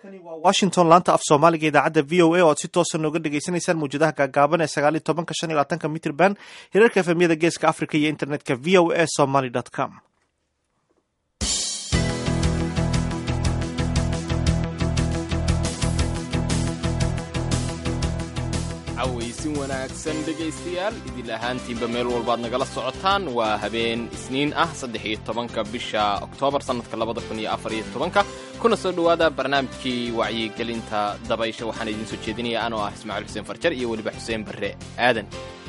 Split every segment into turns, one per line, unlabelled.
washington laanta af soomaaliga idaacadda v o a oo aad si toosa nooga dhagaysanaysaan mawjadaha gaagaaban ee sagaal iyo tobanka shan iyo labaatanka mitrban hirarka efemyada geeska africa iyo internetka v o a somaly com
cawaysin wanaagsan dhegaystayaal idil ahaantiinba meel walbaad nagala socotaan waa habeen isniin ah saddex iyo tobanka bisha oktoobar sannadka labada kun iyo afar iyo tobanka kuna soo dhowaada barnaamijkii wacyigelinta dabaysha waxaan idiin soo jeedinaya anoo ah ismaaciil xuseen farjar iyo weliba xuseen barre aadan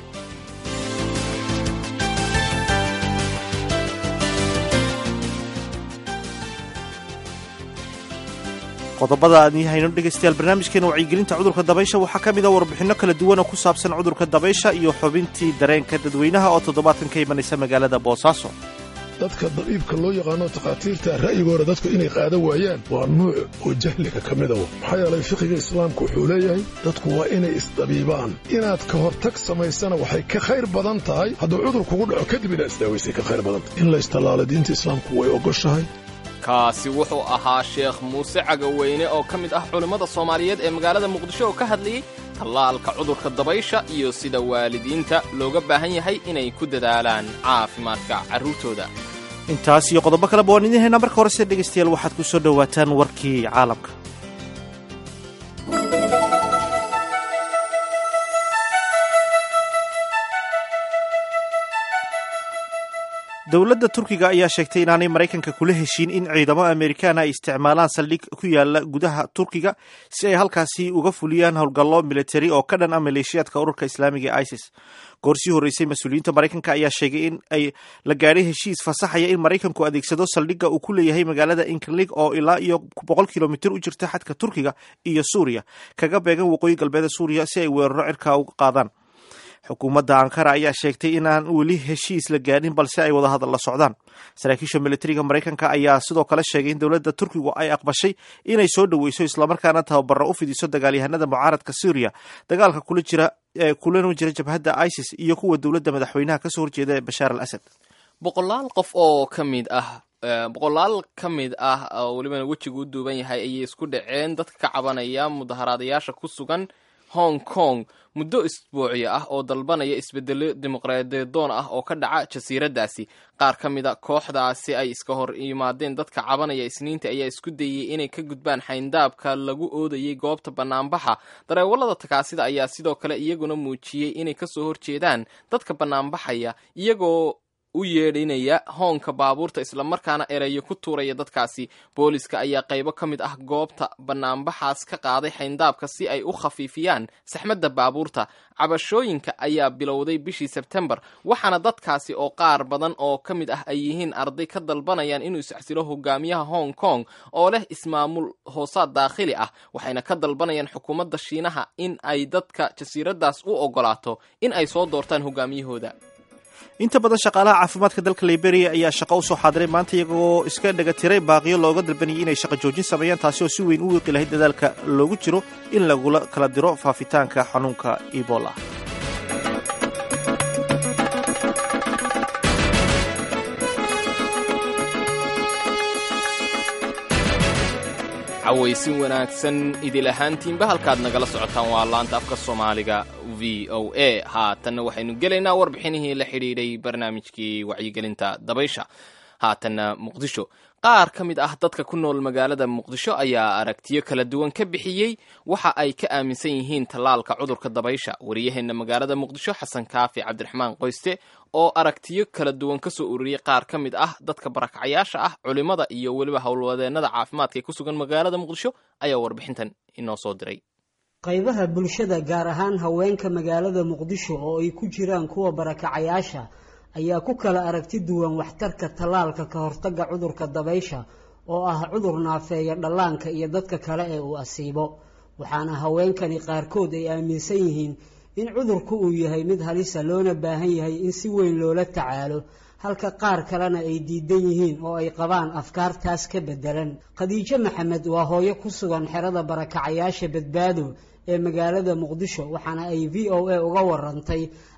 qodobada aan hayno dhegaystayaal barnaamijkeena wacyigelinta cudurka dabaysha waxaa ka mid a warbixinno kala duwan oo ku saabsan cudurka dabaysha iyo xubintii dareenka dadweynaha oo toddobaadkan ka imanaysa magaalada boosaaso
dadka dabiibka loo yaqaano takhaatiirta ra'yigooda dadku inay qaadan waayaan waa nuuc oo jahliga ka mida wa maxaa yeelay fiqiga islaamku wuxuu leeyahay dadku waa inay isdabiibaan inaad ka hortag samaysana waxay ka khayr badan tahay hadduu cudur kugu dhaco kadib inaad isdaawaysay ka khayr badan tahay in la istallaalo diinta islaamku way ogoshahay
kaasi wuxuu ahaa sheekh muuse cagaweyne oo ka mid ah culimmada soomaaliyeed ee magaalada muqdisho oo ka hadlayey tallaalka cudurka dabaysha iyo sida waalidiinta looga baahan yahay inay ku dadaalaan caafimaadka carruurtooda
intaas iyo qodobo kaleba waan idiin haynaa marka horese dhegaystayaal waxaad ku soo dhowaataan warkii caalamka dowladda turkiga ayaa sheegtay inaanay maraykanka kula heshiin in ciidamo amerikaana ay isticmaalaan saldhig ku yaala gudaha turkiga si ay halkaasi uga fuliyaan howlgallo militari oo ka dhan ah maleeshiyaadka ururka islaamiga ee isis goor sii horreysay mas-uuliyiinta maraykanka ayaa sheegay in ay la gaadhay heshiis fasaxaya in maraykanku adeegsado saldhigga uu ku leeyahay magaalada inkerlig oo ilaa iyo boqol kilomitir u jirta xadka turkiga iyo suuriya kaga beegan waqooyi galbeeda suuriya si ay weeraro cirka uga qaadaan xukuumadda ankara ayaa sheegtay inaan weli heshiis la gaadhin balse ay wadahadal la socdaan saraakiisha militariga maraykanka ayaa sidoo kale sheegay in dowladda turkigu ay aqbashay inay soo dhoweyso islamarkaana tababaro u fidiso dagaalyahanada mucaaradka syriya dagaalka kula jira ee kulana jira jabhadda isis iyo kuwa dowladda madaxweynaha kasoo horjeeda ee bashaar al asad
boqolaal qof oo ka mid ah boqolaal ka mid ah oo welibana wejigu u duuban yahay ayay isku dhaceen dadka ka cabanaya mudaharaadayaasha ku sugan hong kong muddo isbuucyo ah oo dalbanaya isbedelo dimuqraadiyadoon ah oo ka dhaca jasiiraddaasi qaar ka mid a kooxdaasi ay iska hor yimaadeen dadka cabanaya isniinta ayaa isku dayey inay ka gudbaan xayndaabka lagu oodayey goobta bannaanbaxa dareewallada takaasida ayaa sidoo kale iyaguna muujiyey inay kasoo horjeedaan dadka bannaanbaxaya iyagoo u yeedhinaya hoonka baabuurta islamarkaana ereyo ku tuuraya dadkaasi booliska ayaa qaybo ka mid ah goobta bannaanbaxaas ka qaaday xayndaabka si ay u khafiifiyaan saxmadda baabuurta cabashooyinka ayaa bilowday bishii sebtembar waxaana dadkaasi oo qaar badan oo ka mid ah ay yihiin arday ka dalbanayaan inuu isxsilo hogaamiyaha hong kong oo leh ismaamul hoosaad daakhili ah waxayna ka dalbanayaan xukuumadda shiinaha in ay dadka jasiiraddaas u ogolaato in ay soo doortaan hogaamiyahooda
inta badan shaqaalaha caafimaadka dalka liberia ayaa shaqo usoo xaadiray maanta iyagoo iska dhaga tiray baaqiyo looga dalbanayay inay shaqo joojin sameeyaan taasi oo si weyn u wiiqi lahayd dadaalka loogu jiro in lagula kala diro faafitaanka xanuunka ebola
cawaysin wanaagsan idil ahaantiinba halkaad nagala socotaan waa laanta afka soomaaliga v o a haatanna waxaynu gelaynaa warbixinihii la xidhiidhay barnaamijkii wacyigelinta dabaysha haatanna muqdisho qaar ka mid ah dadka ku nool magaalada muqdisho ayaa aragtiyo kala duwan ka bixiyey waxa ay ka aaminsan yihiin tallaalka cudurka dabaysha wariyaheenna magaalada muqdisho xasan kaafi cabdiraxmaan qoyste oo aragtiyo kala duwan ka soo ururiyey qaar ka mid ah dadka barakacyaasha ah culimmada iyo weliba howlwadeennada caafimaadka ee ku sugan magaalada muqdisho ayaa warbixintan inoo soo diray
qaybaha bulshada gaar ahaan haweenka magaalada muqdisho oo ay ku jiraan kuwa barakacayaasha ayaa ku kala aragti duwan waxtarka tallaalka ka hortagga cudurka dabaysha oo ah cudur naafeeya dhallaanka iyo dadka kale ee uu asiibo waxaana haweenkani qaarkood ay aaminsan yihiin in cudurku uu yahay mid halisa loona baahan yahay in si weyn loola tacaalo halka qaar kalena ay diidan yihiin oo ay qabaan afkaartaas ka beddelan khadiijo maxamed waa hooyo ku sugan xerada barakacayaasha badbaado ee magaalada muqdisho waxaana ay v o a uga warantay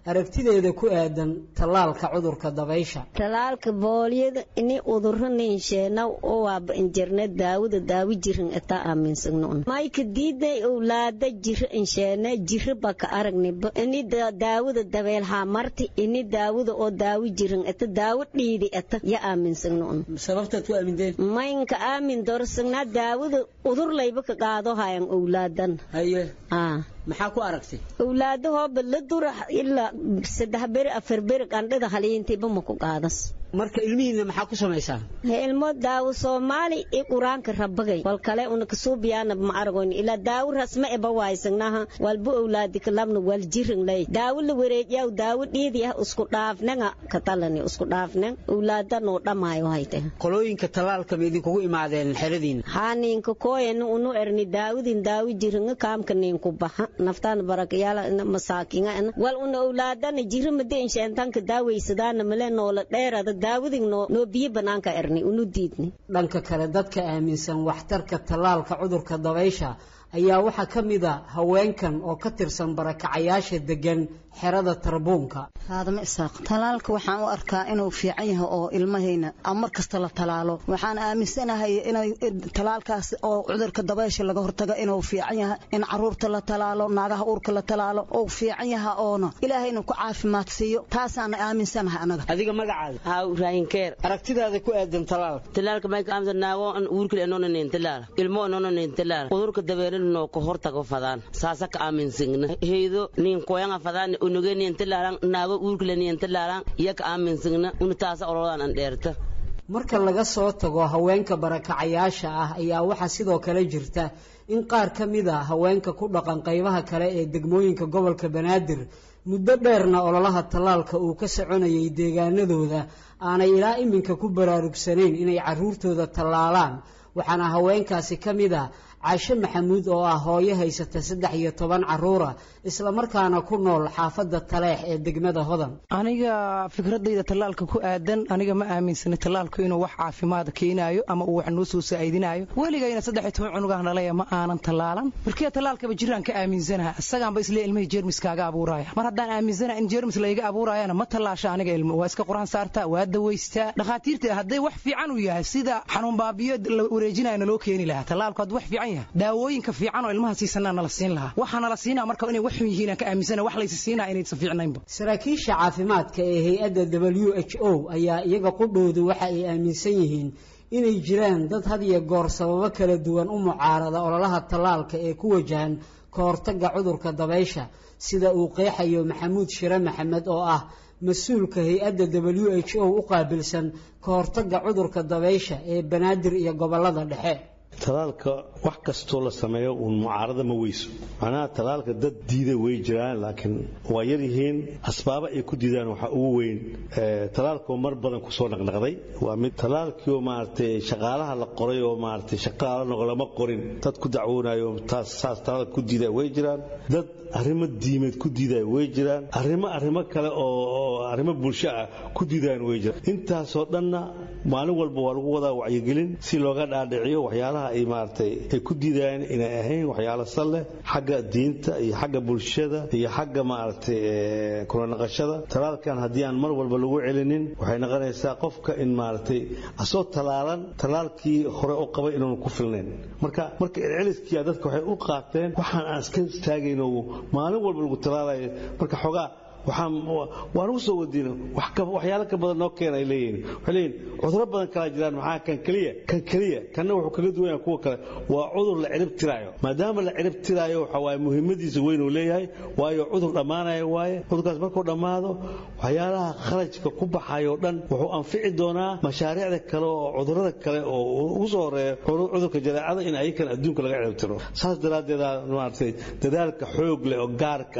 aragtideeda ku aadan tallaalka cudurka dabaysha
talaalka boolyada ini uduro ninsheena oo waaba injirne daawada daawi jirin itaa aaminsagnoon mayka diiday owlaada jiro insheene jiro baka aragniba ini daawada dabeel haamarti ini daawada oo daawi jirin ita daawo dhiidi ita ya aaminsagnoon
sababtaad ku aaminteen
maynka aamin dorsagnaa daawada udur layba ka qaado hayan owlaadan
haye
aa
maxaa ku aragtay
owlaadahooba la dura ilaa saddex beri afar beri qandhada haliintiiba ma ku qaadas
marka ilmihiina maxaa ku samaysaa
ilmo daawo soomaali i qur-aanka rabagay wal kale una kasuubiyaana ma aragoyn ilaa daawo rasma eba waaysannaha walba owlaadi kalabna wal jirin lay daawo la wareejiyaw daawo dhiidi ah isku dhaafnanga katalani isku dhaafnan owlaada noo dhamaayo hayte
qolooyinka tallaalka ma idinkugu imaadeen xeradiina
haa ninka kooyana unu erni daawadin daawo jiringa kaamka ninku baxa naftaan barakayaala masaakinga wal una owlaadana jirimada insheentanka daawaysadaana male noola dheerada daawadin noo biyo banaanka erni unu diidni
dhanka kale dadka aaminsan waxtarka tallaalka cudurka dabaysha ayaa waxaa ka mid a haweenkan oo ka tirsan barakacayaasha degan xerada tarbuunka
faadama isaaq talaalka waxaan u arkaa inuu fiican yahay oo ilmahayna mar kasta la talaalo waxaan aaminsanahay inay talaalkaas oo cudurka dabaysha laga hortago inuu fiican yahay in caruurta la talaalo naagaha uurka la talaalo uu fiican yahay oona ilaahayna ku caafimaad siiyo taasaana aaminsanahay anaga
adiga magacaada
haa raayinkeer
aragtidaada ku aadan talaalka
talaalka mayka amsa naago uurkile enonanen talaal ilmo enonanen talaal cudurka dabeelin noo ka hortago fadaan saasa ka aaminsigna heydo nin koyanga fadaan unuge nin talaalan naago uurkile nin talaalan iya ka aaminsigna unu taasa olodan an dheerta
marka laga soo tago haweenka barakacayaasha ah ayaa waxaa sidoo kale jirta in qaar ka mid a haweenka ku dhaqan qaybaha kale ee degmooyinka gobolka banaadir muddo dheerna ololaha tallaalka uu ka soconayay deegaanadooda aanay ilaa iminka ku baraarugsanayn inay carruurtooda tallaalaan waxaana haweenkaasi ka mid a caashe maxamuud oo ah hooyo haysata saddex iyo toban carruura islamarkaana ku nool xaafadda taleex ee degmada hodan
aniga fikradayda tallaalka ku aadan aniga ma aaminsana tallaalku inuu wax caafimaad keenaayo ama uu wax noo soo saa'idinaayo weligayna saddex iyo toban cunugah nalaya ma aanan tallaalan markee tallaalkaba jiraan ka aaminsanaha isagaanba islee ilmihii jeermiskaaga abuuraya mar haddaan aaminsana in jeermis layga abuurayana ma tallaasha aniga ilmo waa iska qur-aan saartaa waa dawaystaa dhakhaatiirta hadday wax fiican u yahay sida xanuun baabiyo la wareejinaya naloo keeni lahaa tallaalku hadduu wax fiican yahay daawooyinka fiican oo ilmaha siisanaa nala siin lahaa waxaa nala siinaa marka inay wax xun yihiin aan ka aaminsana wax laysa siinaa inaysan fiicnaynba
saraakiisha caafimaadka ee hay-adda w h o ayaa iyaga qudhoodu waxa ay aaminsan yihiin inay jiraan dad had iyo goor sababo kala duwan u mucaarada ololaha tallaalka ee ku wajahan ka hortagga cudurka dabaysha sida uu qeexayo maxamuud shire maxamed oo ah mas-uulka hay-adda w h o u qaabilsan ka hortagga cudurka dabaysha ee banaadir iyo gobollada dhexe
talaalka wax kastoo la sameeyo uun mucaarada ma weyso macnaha talaalka dad diida way jiraan laakiin waa yar yihiin asbaabo ay ku diidaan waxaa ugu weyn talaalkoo mar badan kusoo naqnaqday waa mid talaalkiioo maaragtay shaqaalaha la qoray oo maaragtay shaqaala noq lama qorin dad ku dacwoonayo taas saas talaalka ku diidaya way jiraan dad arrimo diimeed ku diidaya way jiraan arrimo arrimo kale oo arrimo bulsho ah ku diidayaan way jiraan intaasoo dhanna maalin walba waa lagu wadaa wacyigelin si looga dhaadhiciyo waxyaalaha ay maaragtay ay ku diidayaan inay ahayn waxyaalo sal leh xagga diinta iyo xagga bulshada iyo xagga maaragtay kula naqashada talaalkan haddii aan mar walba lagu celinin waxay noqonaysaa qofka in maaragtay asoo talaalan talaalkii hore u qabay inuunu ku filnayn marka marka celceliskiia dadka waxay u qaateen waxaan aan iska istaagayno maalin walba lagu talaalayo marka xogaa waxaan waan ugu soo wadiino waxyaalo ka badan noo keena ay leeyihiin waxay leeyihin cuduro badan kalaa jiraan maxaa kan keliya kan keliya kanna wuxuu kaga duwan yahay kuwa kale waa cudur la cirib tiraayo maadaama la cirib tiraayo waxa waaye muhiimadiisa weyn uu leeyahay waayo cudur dhammaanaya waaye cudurkaas markuu dhammaado waxyaalaha kharajka ku baxayo o dhan wuxuu anfici doonaa mashaariicda kale oo cudurada kale oo ugu soo horeeya cudurka jadeecada in ayakan adduunka laga cirib tiro saas daraaddeeda maaragtay dadaalka xoog leh oo gaarka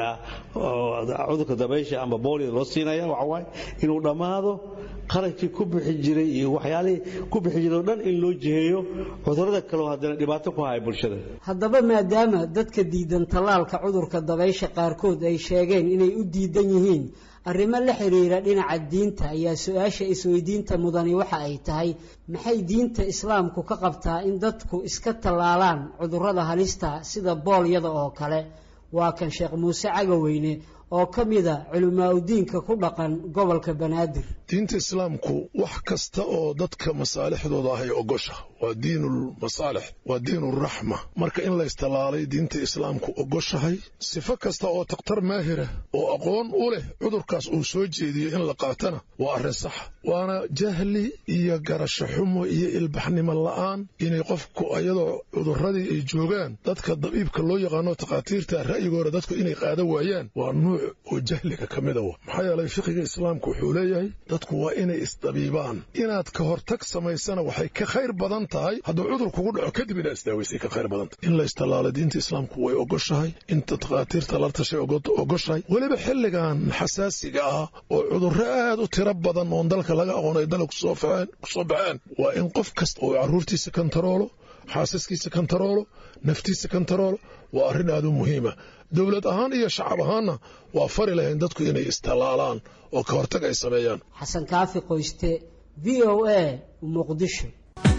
ah cudurka dabaysha ama boolida loo siinaya waxa waaye inuu dhammaado qarashkii ku bixi jiray iyo waxyaalihii ku bixi jiray oo dhan in loo jiheeyo cudurada kaleo haddana dhibaato ku haya bulshada
haddaba maadaama dadka diidan tallaalka cudurka dabaysha qaarkood ay sheegeen inay u diidan yihiin arrimo la xiriira dhinaca diinta ayaa su-aasha isweydiinta mudani waxa ay tahay maxay diinta islaamku ka qabtaa in dadku iska tallaalaan cudurrada halista sida boolyada oo kale waa kan sheekh muuse cagaweyne oo ka mida culimaa-udiinka ku dhaqan gobolka banaadir
diinta islaamku wax kasta oo dadka masaalixdooda ahay ogosha waa diinulmasaalix waa diinuraxma marka in laystallaalay diinta islaamku ogoshahay sifo kasta oo takhtar maahira oo aqoon u leh cudurkaas uu soo jeediyo in la qaatana waa arrin saxa waana jahli iyo garasho xumo iyo ilbaxnimo la'aan inay qofku ayadoo cudurradii ay joogaan dadka dabiibka loo yaqaano takhaatiirta ra'yigooda dadku inay qaada waayaan waa nuuc oo jahliga ka mida wa maxaa yeelay fiqiga islaamku wuxuu leeyahay dadku waa inay isdabiibaan inaad ka hortag samaysana waxay ka khayr badan tahay hadduu cudur kugu dhaco kadib inaad isdaawaysay ka khayr badan tahay in la istallaalo diinta islaamku way ogoshahay inta takhaatiirta la tashay ogoshahay weliba xilligan xasaasiga ah oo cudurro aad u tiro badan oon dalka laga aqoon ay dalka kusoo baxeen waa in qof kasta uu carruurtiisa kantaroolo xaasaskiisa kantaroolo naftiisa kantaroolo waa arrin aad u muhiima dowlad ahaan iyo shacab ahaanna waa fari lahayn dadku inay istallaalaan oo ka hortag ay sameeyaan
xasan kaafi qoyste v o a muqdisho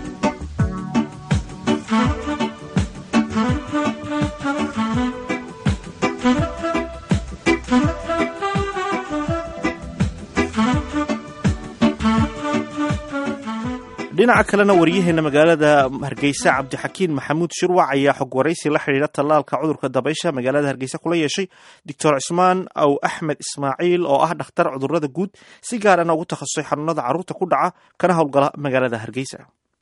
dhinaca kalena waryaheena magaalada hargeysa cabdixakiin maxamuud shirwac ayaa xog waraysi la xidhiidha tallaalka cudurka dabaysha magaalada hargeysa kula yeeshay doctor cismaan aw axmed ismaaciil oo ah dhakhtar cudurada guud si gaarana ugu takhasusay xanuunada carruurta ku dhaca kana howlgala magaalada hargeysa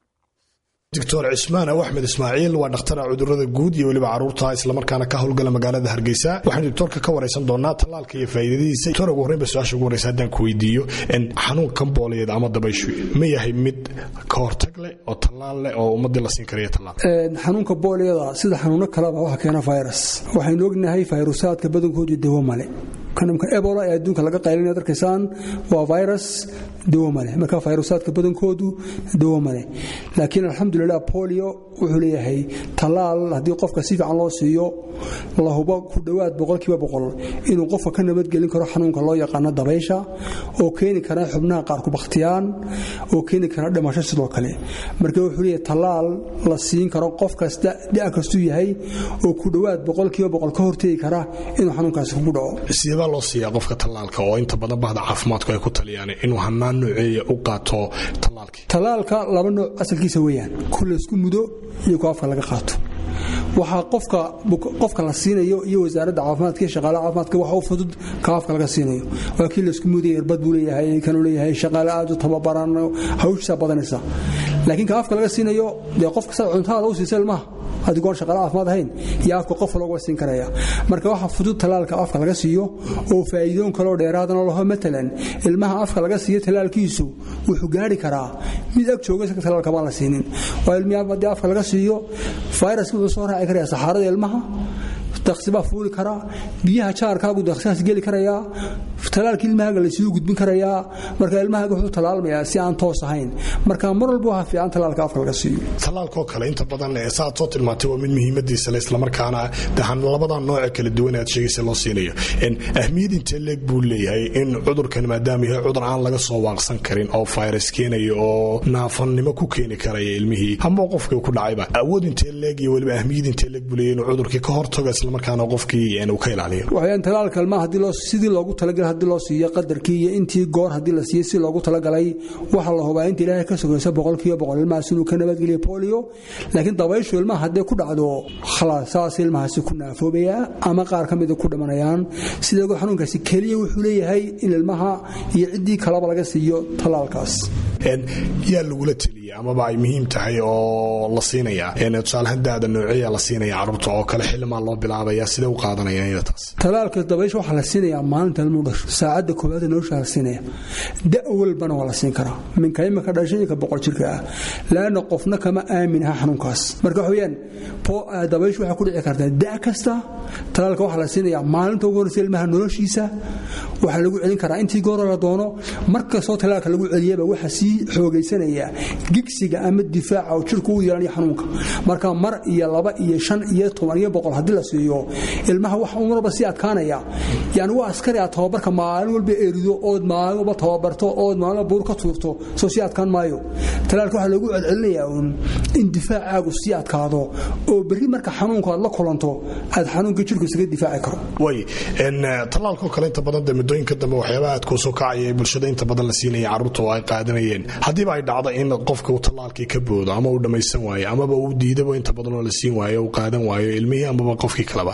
doctor cismaan aw axmed ismaaciil waa dhakhtara cudurada guud iyo weliba caruurta islamarkaana ka howlgala magaalada hargeysa waxaanu doctorka ka waraysan doonaa tallaalka iyo faa'iidadiisa doctor ugu horreyn ba su-aasha ugu horreysa haddaan ku weydiiyo xanuunkan booleed ama dabayshu ma yahay mid ka hortag leh oo tallaal leh oo ummadii la siin karayo tallaal
xanuunka booliyada sida xanuuno kaleba waxa keena virus waxaynu ognahay fayrusaadka badankoodu dawo male kanamka ebola ee adduunka laga qaylinaya darkaysaan waa virus dawo male marka fayrusaadka badankoodu dawo male laakiin alxamdulilah bolio wuxuu leeyahay tallaal haddii qofka si fiican loo siiyo la hubo ku dhowaad boqolkiiba boqol inuu qofka ka nabadgelin karo xanuunka loo yaqaano dabaysha oo keeni kara xubnaha qaar ku bakhtiyaan oo keeni kara dhimasho sidoo kale marka wuxuu leeyahay tallaal la siin karo qof kasta da' kastuu yahay oo ku dhowaad boqolkiiba boqol ka hortegi kara inuu xanuunkaasi kugu dhaco
loo siiyaa qofka tallaalka oo inta badan bahda caafimaadku ay ku taliyaan inuu hanaan nooceeya u qaato tallaalkii
tallaalka laba nooc asalkiisa weeyaan ku laysku mudo iyo ku afka laga qaato waxaa qofka qofka la siinayo iyo wasaaradda caafimaadka iyo shaqaalaha caafimaadka waxa u fudud ka afka laga siinayo waa kii laysku mudaya irbad buu leeyahay kanuu leeyahay shaqaale aad u tababaran hawshiisaa badanaysa laakiin ka afka laga siinayo dee qofka saa cuntaada u siisa ilmaha haddii goor shaqaale caafimaad ahayn iyo afka qof looga siin karaya marka waxa fudud tallaalka afka laga siiyo oo faa'iidoon kaloo dheeraadana laho matalan ilmaha afka laga siiyo tallaalkiisu wuxuu gaari karaa mid ag jooga isaga tallaalka baan la siinin waa ilmihi haddii afka laga siiyo fayraska wuxuu soo raaci karaya saxaarada ilmaha daksi baa fuuli karaa biyaha jaarkaagu daksigaas geli karayaa talaalkii ilmahaaga laysugu gudbin karayaa marka ilmahaaga wuxuu talaalmayaa si aan toos ahayn marka mar walba waxaa fiican talaalka afka laga siiyo
talaalkoo kale inta badan saad soo tilmaantay waa mid muhiimadiisa le islamarkaana dahan labadan nooce kala duwan aad sheegaysa loo siinayo ahmiyad intee leeg buu leeyahay in cudurkan maadaama yahay cudur aan laga soo waaqsan karin oo virus keenaya oo naafannimo ku keeni karaya ilmihii ama qofkii ku dhacayba awood intee leeg iyo weliba ahmiyad intee leeg buu leeyahay inuu cudurkii ka hortago islamarkaana qofkii uu ka ilaaliyo
waxayaan talaalka ilmaha haddii loo sidii loogu talagalay haddii loo siiyo qadarkii iyo intii goor haddii la siiyey si loogu talagalay waxaa la hubaa inta ilaahay ka sugaysa boqolkiiba boqol ilmahaas inuu ka nabadgeliyo polio laakiin dabayshu ilmaha hadday ku dhacdo khalaas saas ilmahaasi ku naafoobayaa ama qaar ka mida ku dhimanayaan sidoo xanuunkaasi keliya wuxuu leeyahay in ilmaha iyo ciddii kalaba laga siiyo talaalkaas
yaa lagula teliya amaba ay muhiim tahay oo la siinayaa tusaalahaan daada nooceeya la siinaya carruurta oo kale xilimaa loo bilaabaya sidee u qaadanayaan taas
talaalka dabaysha waxaa la siinayaa maalinta ilmuu dhasho saacadda koowaad noloshaa la siinaya da walbana waa la siin karaa minka imika dhashay iyo ka boqol jirka ah laanna qofna kama aamin aha xanuunkaas marka waxa weeyaan dabayshu waxaa ku dhici kartaa da kasta talaalka waxaa la siinayaa maalinta ugu horreysa ilmaha noloshiisa waxaa lagu celin karaa intii goora la doono markastoo talaalka lagu celiyaba waxaa sii xoogaysanaya gigsiga ama difaaca oo jirku u yeelanayo xanuunka marka mar iyo laba iyo shan iyo toban iyo boqol haddii la siiyo ilmaha wax marba sii adkaanaya yani waa askari aad tababarka maalin walba erido ood maalin walba tababarto ood maalin walba buur ka tuurto soo sii adkaan maayo talaalka waxaa loogu celcelinayaa uun in difaacaagu sii adkaado oo berri marka xanuunka aad la kulanto aad xanuunka jirku isaga difaaci karo
way tallaalkoo kale inta badan de muddooyinka dambe waxyaabaha aad kuu soo kacaya bulshada inta badan la siinaya carruurta oo ay qaadanayeen haddiiba ay dhacdo in qofka uu tallaalkii ka boodo ama uu dhammaysan waayo amaba uu diidaba inta badan oo la siin waayo uu qaadan waayo ilmihii amaba qofkii kaleba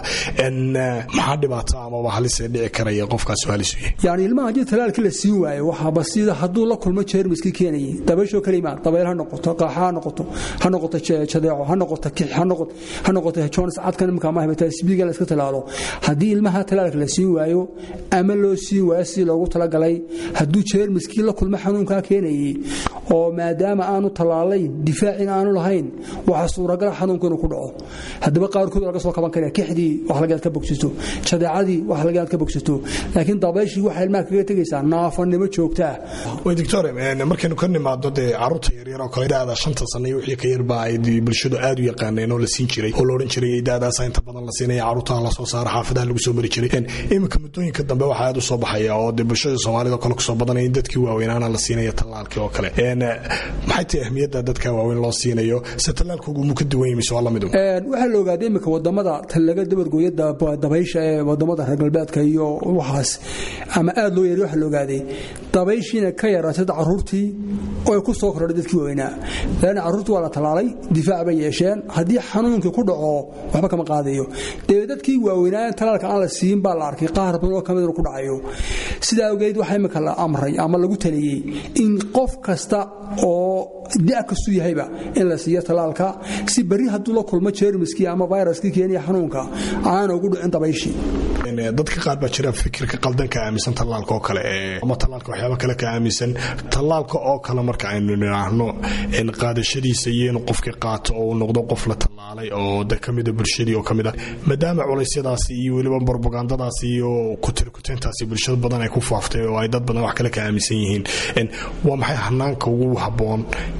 maxaa dhibaato amaba halisee dhici karaya qofkaas halis u yahay
yani ilmaha haddii talaalkii la siin waayo waxaaba sida hadduu la kulmo jeermiskii keenayay dabayshoo kale imaan dabayl ha noqoto qaaxa ha noqoto ha noqoto jadeeco ha noqoto kix ha noqoto jones cadkan imika ama hepatitis-b-ga la iska talaalo haddii ilmaha talaalka la siin waayo ama loo siin waayo sidii loogu talagalay hadduu jeermiskii la kulmo xanuunkaa keenayay oo maadaama aanu tallaalayn difaacin aanu lahayn waxaa suuragala xanuunku inuu ku dhaco haddaba qaarkood laga soo kaban karaya kixdii wax laga aad ka bogsato jadeecadii wax laga aad ka bogsato laakiin dabayshii waxay ilmaha kaga tegaysaa naafanimo joogta ah
way doctor markaynu ka nimaado dee carruurta yaryar oo kale daada shanta sano iyo wixii ka yarba ay bulshadu aad u yaqaaneen oo la siin jiray oo la odhan jiray daadaasa inta badan la siinaya carruurtaha la soo saara xaafadaha lagu soo mari jiray iminka muddooyinka dambe waxaa aad u soo baxaya oo dee bulshada soomaalida kale kusoo badanaya in dadkii waaweynaana la siinaya tallaalkii oo kale maxay tahay ahmiyadda dadka waaweyn loo siinayo se tallaalkoogu muu ka duwan yahay mise waa la mid
waxaa la ogaaday iminka wadamada laga dabargooya dabaysha ee wadamada reer galbeedka iyo waxaas ama aad loo yeeriy waxaa la ogaaday dabayshiina ka yaraatay carruurtii oo ay ku soo kordhay dadkii waaweynaa laana carruurtii waa la tallaalay difaac bay yeesheen haddii xanuunkii ku dhaco waxba kama qaadayo dee dadkii waaweynaa talaalka aan la siin baa la arkay qaar badan oo kamid inuu ku dhacayo sidaa awgeed waxaa imika la amray ama lagu taliyey in qof kasta oo da kastuu yahayba in la siiyo talaalka si berri hadduu la kulmo jeermiskii ama viruskii keenaya xanuunka aana ugu dhicin dabayshii
dadka qaar baa jira fikirka qaldan ka aaminsan tallaalka oo kale ama tallaalka waxyaaba kale ka aaminsan tallaalka oo kale marka aynu nidhaahno qaadashadiisa iyo inuu qofkii qaato oo uu noqdo qof la tallaalay oo de kamida bulshadii oo kamid ah maadaama culeysyadaasi iyo weliba barbagandadaasi iyo kutirkuteentaasi bulshada badan ay ku faaftay oo ay dad badan wax kale ka aaminsan yihiin waa maxay hanaanka ugu habboon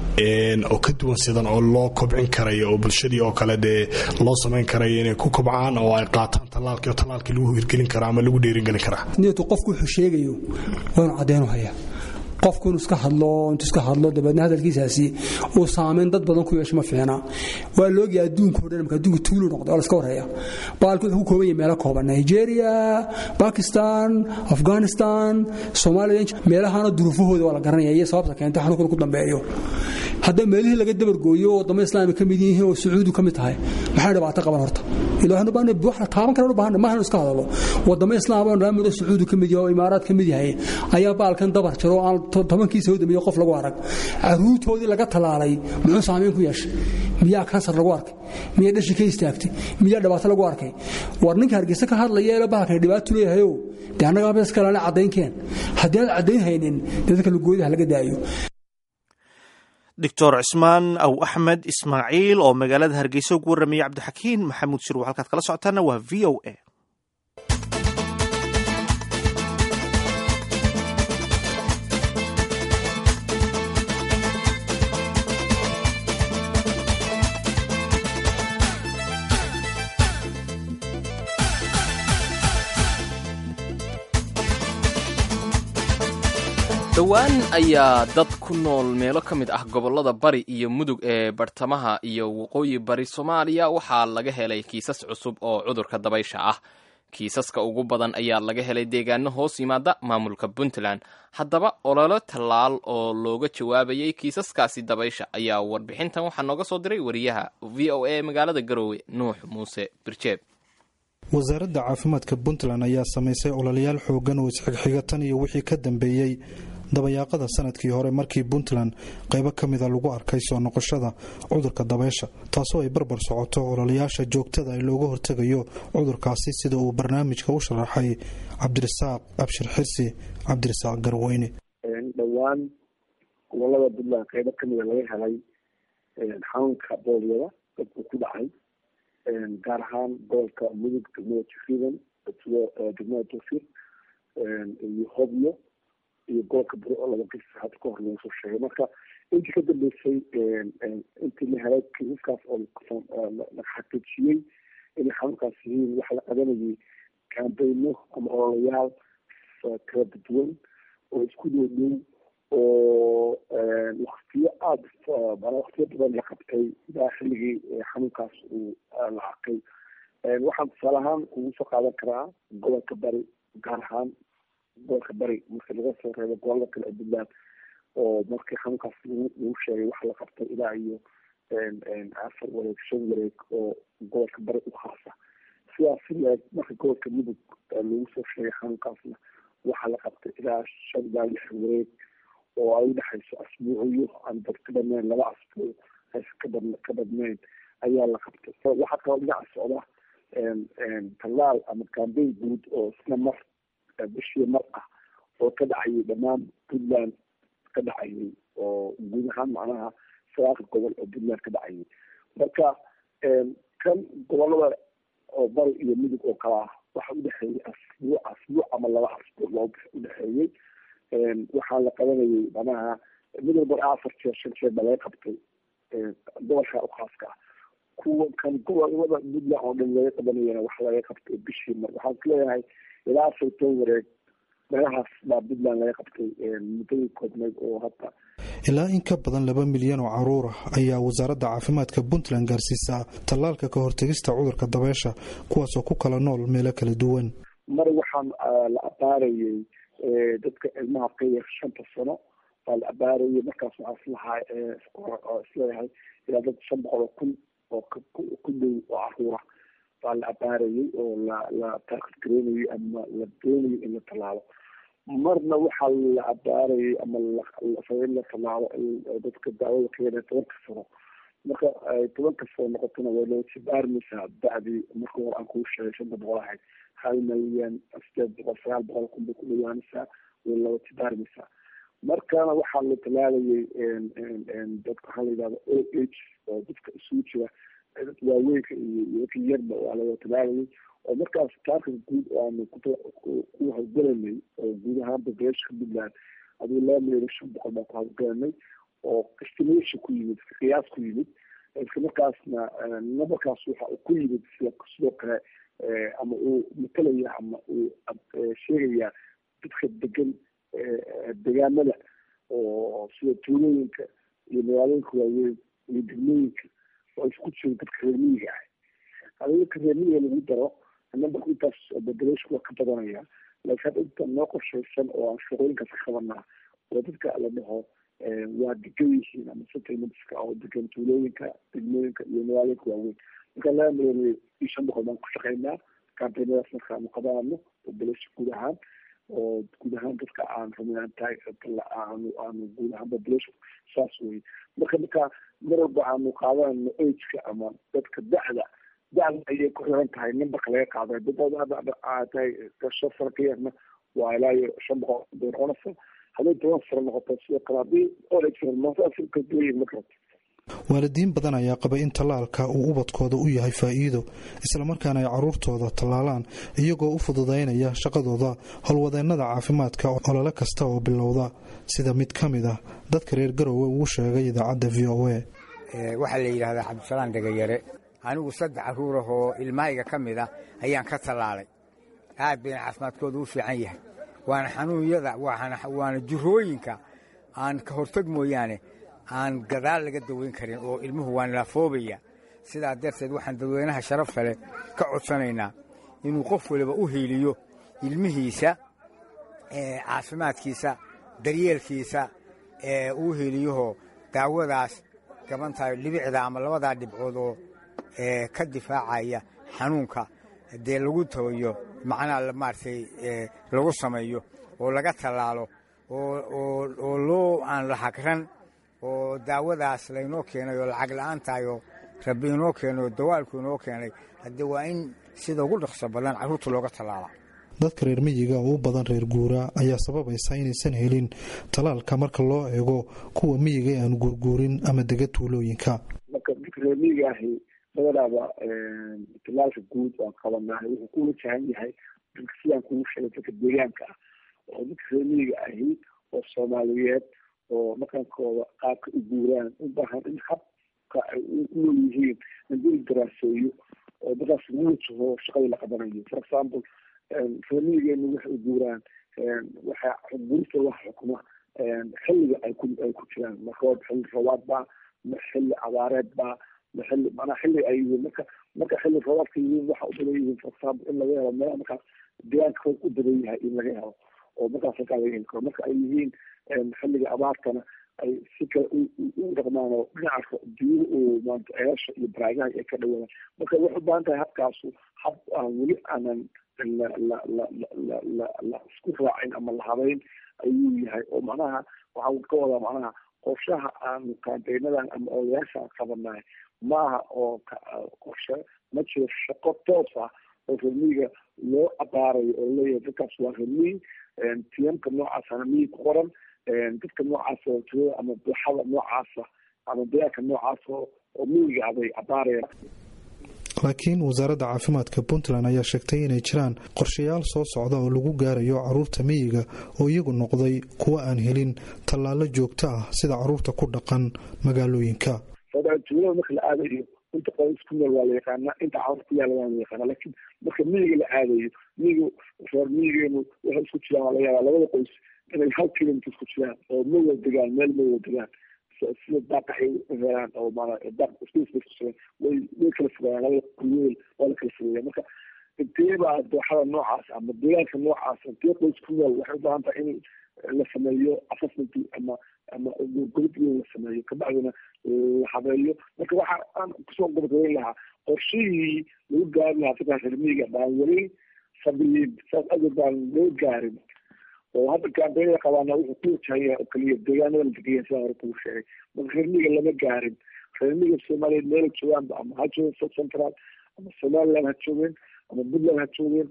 oo ka duwan sidan oo loo kobcin karayo oo bulshadii oo kale dee loo samayn karayo inay ku kobcaan oo ay qaataan tallaalkii oo tallaalkii lagu hirgelin karaa ama lagu dheeringelin karaa
niyatu qofku wuxuu sheegayo waanu caddeenu hayaa qofku inuu iska hadlo intuu iska hadlo dabeedna hadalkiisaasi uu saamayn dad badan ku yeesho ma fiicna waa loogiya adduunka o dhan marka adduunka tuulu noqday oo la iska warhaya baalku wuxuu ku kooban yahay meelo kooban nigeria bakistan afghanistan soomaaliya meelahana duruufahooda waa la garanaya iyo sababta keentay xanuunkuna ku dambeeyo hadda meelihii laga dabargooyo oo wadamo islaami ka mid yihiin oo sacuudi ka mid tahay maxay dhibaato qaban horta ilaa wax la taaban kara u baahan maahan iska hadalo wadamo islaam oo naamudo sacuudi ka mid yahay oo imaaraad ka mid yahay ayaa baalkan dabar jiro aan tobankiisa u dambeeyey qof lagu arag caruurtoodii laga talaalay muxuu saamayn ku yeeshay miyaa kansar lagu arkay miyaa dhashi ka istaagtay miyaa dhibaato lagu arkay war ninka hargeysa ka hadlaya ee bahalkan dhibaato leeyahayo dee annagaa bes kalena caddaynkeen haddii aad caddayn haynin dee dadka lugoodaha laga daayo
doctor cismaan aw axmed ismaaciil oo magaalada hargeysa ugu warramayay cabdixakiin maxamuud shirwa halkaad kala socotaana waa v o a
dhowaan ayaa dad ku nool meelo ka mid ah gobollada bari iyo mudug ee bartamaha iyo waqooyi bari soomaaliya waxaa laga helay kiisas cusub oo cudurka dabaysha ah kiisaska ugu badan ayaa laga helay deegaano hoos yimaada maamulka puntland haddaba ololo tallaal oo looga jawaabayay kiisaskaasi dabaysha ayaa warbixintan waxaa nooga soo diray wariyaha v o a magaalada garoowe nuux muuse birjeeb
wasaaradda caafimaadka puntland ayaa samaysay ololayaal xoogan oo isxigxiga tan iyo wixii ka dambeeyey dabayaaqada sanadkii hore markii puntland qaybo ka mida lagu arkay soo noqoshada cudurka dabeysha taasoo ay barbar socoto ololayaasha joogtada ee looga hortegayo cudurkaasi sida uu barnaamijka u sharaxay cabdirasaaq abshir xirsi cabdirasaaq garweyne
dhowaan gobolada puntland qaybo kamida laga helay xanuunka boolyada dadku ku dhacay gaar ahaan gobolka mudug degmada jufridan degmada tufir iyo hobyo iyo gobolka bari oo laba ges hadda ka hor lagu soo sheegay marka intii ka dambeysay intii la helay kiisaskaas oo la xaqiijiyey inay xanuunkaas yihiin waxaa la qabanayay kaambeyno ama ololayaal kala duwan oo isku dhow dhow oo waktiyo aada waktiyo badan la qabtay ilaa xilligii xanuunkaas uu la arkay waxaan tusaale ahaan kugu soo qaadan karaa gobolka bari gaar ahaan gobolka bari marka laga soo reebo gobolada kale ee puntland oo markii xanuunkaas lagu sheegay waxa la qabtay ilaa iyo afar wareeg shan wareeg oo gobolka bari u khaasa sidaas si leeg marka gobolka mudug lagu soo sheegay xanuunkaasna waxaa la qabtay ilaa shan ilaa lix wareeg oo ay udhexayso asbuuciyo aan dad ka badnayn laba asbuuc aysan kabad ka badnayn ayaa la qabtay waxaa kaloo dhinaca socda tallaal ama kambeyn guud oo isna mar bishii mar ah oo ka dhacayay dhammaan puntland ka dhacayay oo guud ahaan macnaha sagaalka gobol oo puntland ka dhacayay marka kan gobolada oo bari iyo midug oo kala ah waxa udhexeeyey asbuuc asbuuc ama laba asbuuc loo udhexeeyey waxaa la qabanayay manaha mid walba afar jeer shan jeer baa laga qabtay gobolka u khaaska ah kuwa kan gobolada puntland oo dhan laga qabanayana waxa laga qabtay bishii mar waxaan ku leeyahay ilaa afar toban wareeg meelahaas baa puntland laga qabtay muddadii koobnayd oo hadda
ilaa in ka badan laba milyan oo caruur ah ayaa wasaaradda caafimaadka puntland gaarsiisaa tallaalka ka hortegista cudurka dabeesha kuwaasoo ku kala nool meelo kala duwan
mar waxaan la abaarayay dadka ilmaha ka yar shanta sano baa la abaarayay markaas waxaa islahaa isleeyahay ilaa dad shan boqol oo kun oo ku dhow oo caruura baa la abaarayay oo la la taarkad gareynayay ama la doonayay in la tallaalo marna waxaa la abaarayay ama in la tallaalo dadka daawada ka yar tobanka sano marka ay tobanka sano noqotona way loo jibaarmaysaa da'dii marka hore aan kuu sheegay shanta boqol ahayd hal milyan sideed boqol sagaal boqol kun bay ku dhawaanaysaa way loo jibaarmaysaa markana waxaa la talaalayay dadka waxaa la yidhahda o h oo dadka isugu jira dadka waaweynka iyo dadka yarba waa laga talaalayay oo markaas taarkan guud oo aanu ku hawlgelanay oo guud ahaan populationka puntland aduu laba milyan shan boqol baan ku hawlgelanay oo estimation ku yimid qiyaas ku yimid isla markaasna numberkaas waxa uu ku yimid sida sidoo kale ama uu matalaya ama uu sheegaya dadka degan degaamada oo sida tuulooyinka iyo magaalooyinka waaweyn iyo degmooyinka oo isku jiro dadka reermiyiga ah hadii dadka reermiyiga lagu daro numberka intaas population waa ka badanaya laakiin hadda inta noo qorshaysan oo aan shaqooyinkaas ka qabanaa oo dadka la dhaho waa degan yihiin ama settlementska oo degan tuulooyinka degmooyinka iyo magaalooyinka waaweyn marka laba milyan iyo shan boqol baan ku shaqaynaa kambaynadaas marka aanu qabanano population guud ahaan oo guud ahaan dadka aan rumayn tahay aanu aanu guud ahaan population saas wey marka marka mar walba aanu qaadanayno ageka ama dadka da'da da'da ayay ku xiran tahay numberka laga qaaday dad hadda tahay shan sano ka yarna waa ilaa iyo shan boqol bay noqonaysa hadday toban sano noqoto sidoo kale haddii olmasaasikaduwayin ma karto
waalidiin badan ayaa qaba in tallaalka uu ubadkooda u yahay faa'iido islamarkaana ay caruurtooda tallaalaan iyagoo u fududaynaya shaqadooda howlwadeennada caafimaadka olole kasta oo bilowda sida mid ka mid ah dadka reer garowe ugu sheegay idaacadda v o a
waxaa la yidhahdaa cabdisalaan dhegayare anigu saddex caruur ah oo ilmahayga ka mid ah ayaan ka tallaalay aad bayna caafimaadkooda u fiican yahay waana xanuunyada waana jirooyinka aan ka hortag mooyaane aan gadaal laga daweyn karin oo ilmuhu waan laafoobaya sidaa darteed waxaan dadweynaha sharafta leh ka codsanaynaa inuu qof waliba u hiiliyo ilmihiisa caafimaadkiisa daryeelkiisa uu hiiliyahoo daawadaas gabantahay dhibicda ama labadaa dhibcood oo ka difaacaya xanuunka dee lagu tabayo macnaha maaragtay lagu sameeyo oo laga tallaalo oo loo aan la hagran oo daawadaas laynoo keenay oo lacag la'aan tahay oo rabbi inoo keenay oo dawaalku inoo keenay haddee waa in sida ugu dhaqso badan carruurta looga tallaala
dadka reer miyiga oo u badan reer guuraa ayaa sababaysa inaysan helin tallaalka marka loo eego kuwa miyiga ee aan guurguurin ama dega tuulooyinka
marka dadka reer miyiga ahi badanaaba tallaalka guud aan qabanahay wuxuu ku wajahan yahay dadka sidaan kugu sheegay dadka deegaanka ah oo dadka reer miyiga ahi oo soomaaliyeed oo dhaqankooda qaabka u guuraan u baahan in habka ay unool yihiin hadii la daraaseeyo oo dadkaas lagu wajaho shaqadii la qabanayo for example reemigeenu waxay u guuraan waxa gurista waxa xukuma xilliga ay ku ay ku jiraan ma roob xilli roobaad baa ma xilli abaareed baa ma xilli macnaa xilli ay yihiin marka marka xilli roobaadka yihiin waxa u badan yihiin for example in laga helo meelaha markaas deegaanka roob u badan yahay in laga helo oo markaas halkaa laga heli karo marka ay yihiin xilliga abaartana ay si kale u dhaqmaan oo dhinaca biyuhu uu maanta ceelasha iyo baraagaha ay ka dhawaadaan marka waxay u baahan tahay habkaasu hab aan weli aanan la la la la la la isku raacin ama la habeyn ayuu yahay oo macnaha waxaan ka wadaa macnaha qorshaha aan kaanteynadan ama odayaasha aan qabanahay maaha oo qorshe ma jiro shaqo toos ah oo remiga loo abaarayo oo leeyahay dadkaas waa remi tiyamka noocaasana miyi ku qoran dadka noocaas oo tirada ama bulxada noocaasa ama deegaanka noocaas oo oo miyiga abay abaarayaan
laakiin wasaaradda caafimaadka puntland ayaa sheegtay inay jiraan qorshayaal soo socda oo lagu gaarayo caruurta miyiga oo iyagu noqday kuwa aan helin tallaalo joogto ah sida caruurta ku dhaqan magaalooyinka
tuulada marka la aadayo inta qoys ku nool waa la yaqaanaa inta caruur ku yaala waa la yaqaanaa laakiin marka miyiga la aadayo miyiga reer miyigeenu waxay isku jiraan waa laga yaabaa labada qoys inay hal kilomitr isku jiraan oo ma wada degaan meel ma wada degaan sida daaq ay helaan oo maana daaq iskusugan way way kala fogaayaan labada kuweel waa la kala fogeeya marka intee baa dooxada noocaas ama deegaanka noocaas intee qoys ku nool waxay u baahan tahay in la sameeyo assessment ama ama gobod weyn la sameeyo kabacdina la habeeyo marka waxa aan kusoo gobagabeyn lahaa qorshihii lagu gaari lahaa dadkaas remiga baan weli sabiyin saas awgeed baan loo gaarin oo hadda kaambeynada qabaana wuxuu ku wajahan yahay oo keliya deegaanada la degayan sidaan hore kugu sheegay marka reermiga lama gaarin reermiga soomaaliyeed meela joogaanba ama ha joogeen south central ama somaliland ha joogeen ama puntland ha joogeen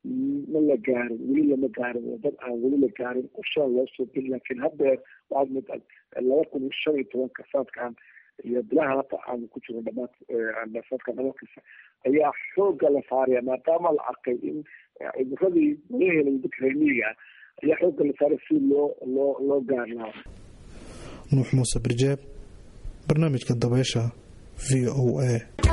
ma la gaarin weli lama gaarin waa dad aan weli la gaarin qorshaha loo soo geli laakiin haddeer waxaad mid laba kun iyo shan iyo tobanka sanadkan iyo bilaha hata aan ku jiro dhamaad sanadka dhamadkiisa ayaa xooga la saaraya maadaama la arkay in cudurradii laga helay dadka reermiga ayaa xooga la saaray si loo loo loo gaar lahaa
nuux muuse birjeeb barnaamijka dabeysha v o a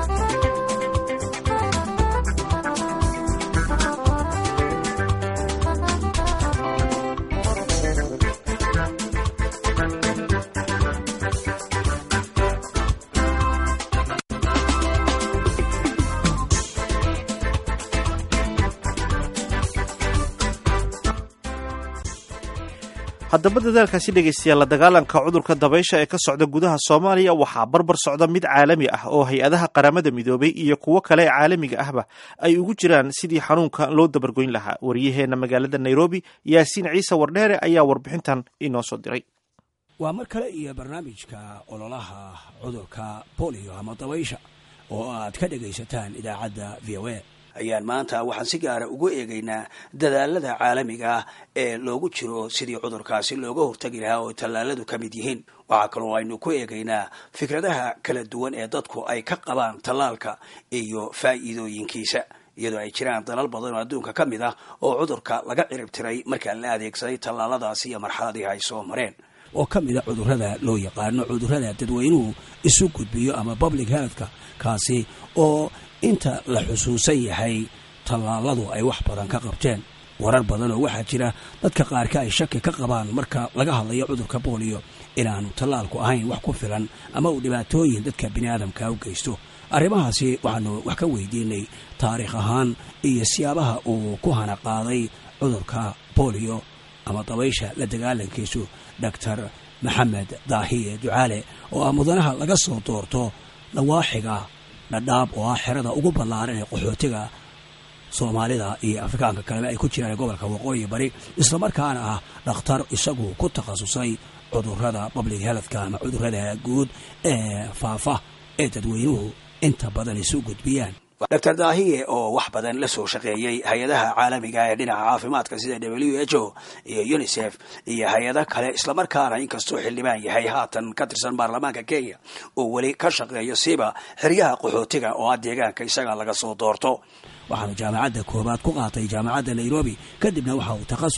haddaba dadaalkaasi dhegaystayaal la dagaalanka cudurka dabaysha ee ka socda gudaha soomaaliya waxaa barbar socda mid caalami ah oo hay-adaha qaramada midoobay iyo kuwo kale ee caalamiga ahba ay ugu jiraan sidii xanuunka loo dabargoyn lahaa wariyaheenna magaalada nairobi yaasiin ciise wardheere ayaa warbixintan inoo soo diray
waa mar kale iyo barnaamijka ololaha cudurka bolio ama dabaysha oo aad ka dhegaysataan idaacadda v o a ayaan maanta waxaan si gaara ugu eegaynaa dadaalada caalamiga ah ee loogu jiro sidii cudurkaasi looga hortagi lahaa oo tallaaladu ka mid yihiin waxaa kaloo aynu ku eegaynaa fikradaha kala duwan ee dadku ay ka qabaan tallaalka iyo faa'iidooyinkiisa iyadoo ay jiraan dalal badan oo adduunka ka mid ah oo cudurka laga ciribtiray markaa la adeegsaday tallaaladaasi iyo marxaladii ay soo mareen oo ka mid a cudurrada loo yaqaano cudurrada dadweynuhu isu gudbiyo ama public healthka kaasi oo inta la xusuusan yahay tallaaladu ay wax badan ka qabteen warar badan oo waxaa jira dadka qaarka ay shaki ka qabaan marka laga hadlayo cudurka booliyo inaanu tallaalku ahayn wax ku filan ama uu dhibaatooyin dadka bini aadamka u geysto arrimahaasi waxaanu wax ka weydiinay taariikh ahaan iyo siyaabaha uu ku hana qaaday cudurka booliyo ama dabaysha la dagaalankiisu doctor maxamed daahiye ducaale oo ah mudanaha laga soo doorto dhawaaxiga dhadhaab oo ah xerada ugu ballaaran ee qaxootiga soomaalida iyo afrikaanka kaleba ay ku jiraan gobolka waqooyi bari islamarkaana ah dhakhtar isagu ku takhasusay cudurrada public healthka ama cudurrada guud ee faafa ee dadweynuhu inta badan isu gudbiyaan doctor daahiye oo wax badan la soo shaqeeyey hay-adaha caalamiga ee dhinaca caafimaadka sida w h o iyo unisef iyo hay-ado kale islamarkaana inkastuu xildhibaan yahay haatan ka tirsan baarlamaanka kenya uu weli ka shaqeeyo siba xeryaha qaxootiga oo ah deegaanka isaga laga soo doorto waxaanu jaamacadda koobaad ku qaatay jaamacadda nairobi kadibna waxa uu takhasus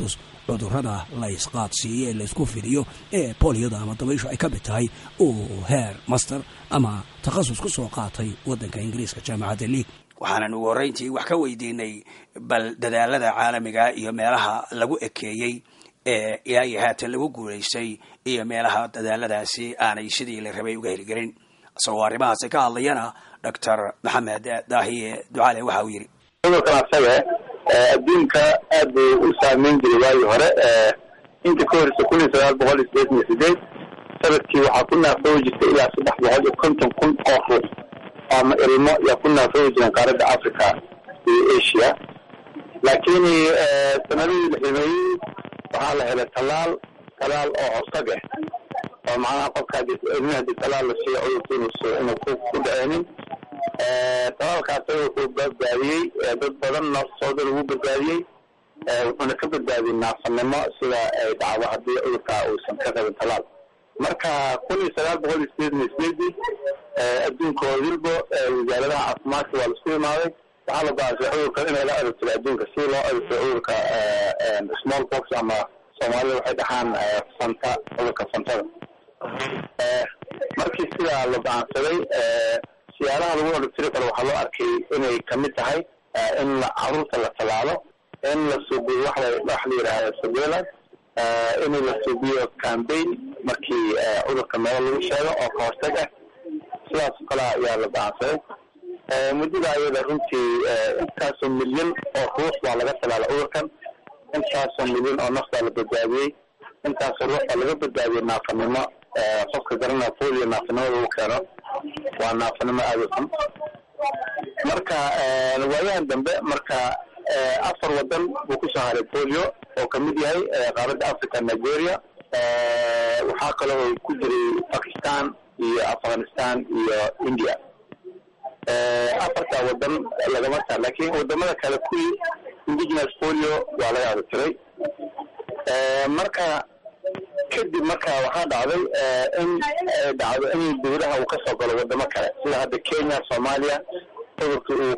cudurrada la ysqaadsiiyo ee laysku fidiyo ee booliyada ama dabayshu ay ka mid tahay uu heer master ama takhasus ku soo qaatay waddanka ingiriiska jaamacadda league waxaanan ugu horreyntii wax ka weydiinay bal dadaalada caalamiga iyo meelaha lagu ekeeyey ee ilaa iyo haatan lagu guulaystay iyo meelaha dadaaladaasi aanay sidii la rabay uga heligelin isagoo arrimahaasi ka hadlayana doctor maxamed daahiye ducaale waxa uu yidhi
cudurkan asaga adduunka aad buu u saameyn jiray waagii hore inta ka horeysa kun iyo sagaal boqol iyo sideetan iyo sideed sanadkii waxaa ku naafoobi jirtay ilaa saddex boqol iyo konton kun oo ruux ama ilmo yaa ku naafoobi jireen qaaradda africa iyo asia laakiin sanadihii la ximeeyey waxaa la helay tallaal talaal oo hortag ah oo macnaha qofka ilmihi hadii talaal la siiyo cudurka inuusu inuu ku ku dhaceenin talaalkaas wuxuu badbaadiyey dad badan naftooda lagu badbaadiyey wuxuuna ka badbaadiyey naafanimo sida ay dhacdo haddii cudurka uusan ka qabin talaal marka kun iyo sagaal boqol iyo sideetan iyo sideedii adduunka oo wilbo wasaaradaha caafimaadka waa laisku imaaday waxaa la go-aansay cudurka in laga adagtiro adduunka si loo adagtiro cudurka small box ama soomaalida waxay dhahaan fanta cudurka fantada markii sidaa la go-aansaday siyaalaha lagu adagtiri karo waxaa loo arkay inay kamid tahay in caruurta la tallaalo in la suubiyo wax la wax la yidhaahdo surveillance in la suubiyo campaign markii cudurka meel lagu sheego oo ka hortag ah sidaas oo kale ayaa la go-aansaday muddada ayada runtii intaasoo milyan oo ruux baa laga talaala cudurkan intaasoo milyan oo naf baa la badbaadiyey intaasoo ruux baa laga badbaadiyey naafanimo qofka garanaa polio naafanimada uu keeno waa naafanimo aada u xun marka waayahan dambe marka afar wadan buu kusoo haray polio oo kamid yahay qaaradda africa nigeria waxaa kaloo ku jiray pakistan iyo afghanistan iyo india afarta wadan lagama taa lakin wadamada kale kuwii indigenous polio waa laga adatiray marka kadib marka waxaa dhacday in dhacdo in dawlaha uu kasoo galo wadamo kale sida hadda kenya soomaaliya cudurka uu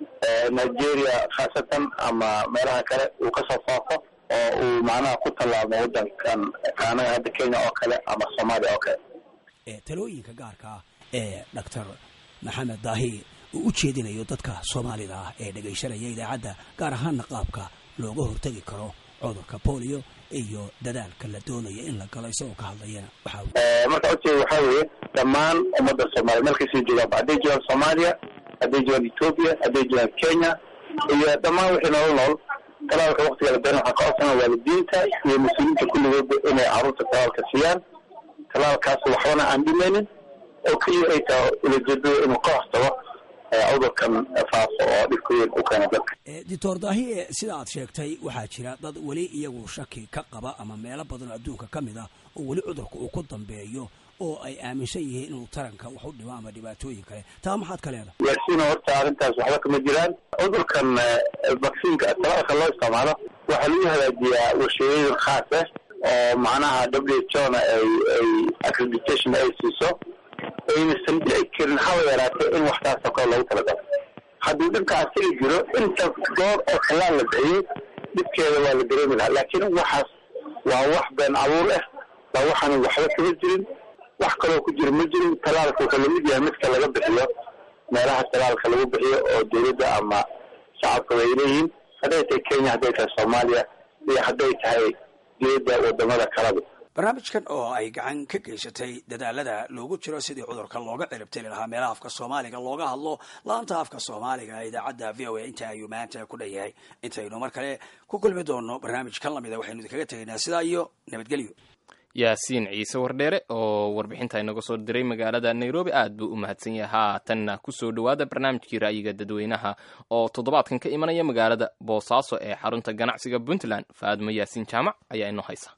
nigeria khaasatan ama meelaha kale uu kasoo faafo oo uu macnaha ku tallaabmo wadankan kaanaga hadda kenya oo kale ama soomaaliya oo kale
talooyinka gaarka ah ee doctor maxamed daahi uu u jeedinayo dadka soomaalida ah ee dhegaysanaya idaacadda gaar ahaana qaabka looga hortegi karo cudurka polio iyo dadaalka la doonaya in la galo isagoo ka hadlayana waxa
marka ujeeda waxaa weeye dhammaan ummadda soomaaliya meelkasii joogaanba hadday joogaan soomaaliya hadday joogaan ethoopia hadday joogaan kenya iyo dhammaan wixii nolol nool talaalka waktiga la beeran waxaa ka codsana waalidiinta iyo mas-uuliyiinta kulligoodba inay carruurta talaalka siiyaan talaalkaas waxbana aan dhimaynin oo keliya ay tahay ulajeedada inuu ka hortago cudurkan faafo oo dhibka weyn u keena dadka
doctor daahi sida aad sheegtay waxaa jira dad weli iyagu shaki ka qaba ama meelo badan oo adduunka ka mid ah oo weli cudurka uu ku dambeeyo oo ay aaminsan yihiin inuu taranka wax u dhimo ama dhibaatooyin kale taa maxaad ka leedahay
yaasiino horta arrintaas waxba kama jiraan cudurkan vaccinka talaalka loo isticmaalo waxaa lagu hagaajiyaa warshadeeyin khaas ah oo macnaha w h o na ay ay accreditation ay siiso aynasan dhici karin haba yaraatee in waxtaasoo kale loogu talagalo hadduu dhibka asiga jiro inta goor oo tallaal la bixiyey dhibkeeda waa la dareemi lahaa laakiin waxaas waa wax been abuur ah waa waxaan waxba kama jirin wax kaloo ku jira ma jirin talaalka wuxuu lamid yahay midka laga bixiyo meelaha talaalka lagu bixiyo oo dowladda ama shacabkaba ay leeyihiin hadday tahay kenya hadday tahay soomaaliya iyo hadday tahay dowladda wadamada kalaba
barnaamijkan oo ay gacan ka geysatay dadaalada loogu jiro sidii cudurka looga ciribtiri lahaa meelaha afka soomaaliga looga hadlo laanta afka soomaaliga idaacadda v o a inta ayuu maanta ku dhan yahay intaynu mar kale ku kulmi doono barnaamij kan lamida waxaynu idinkaga tegaynaa sidaa iyo nabadgelyo
yaasiin ciise wardheere oo warbixinta inaga soo diray magaalada nairobi aad buu u mahadsan yahay haatanna kusoo dhowaada barnaamijkii ra'yiga dadweynaha oo toddobaadkan ka imanaya magaalada boosaaso ee xarunta ganacsiga puntland faadmo yaasiin jaamac ayaa inoo haysa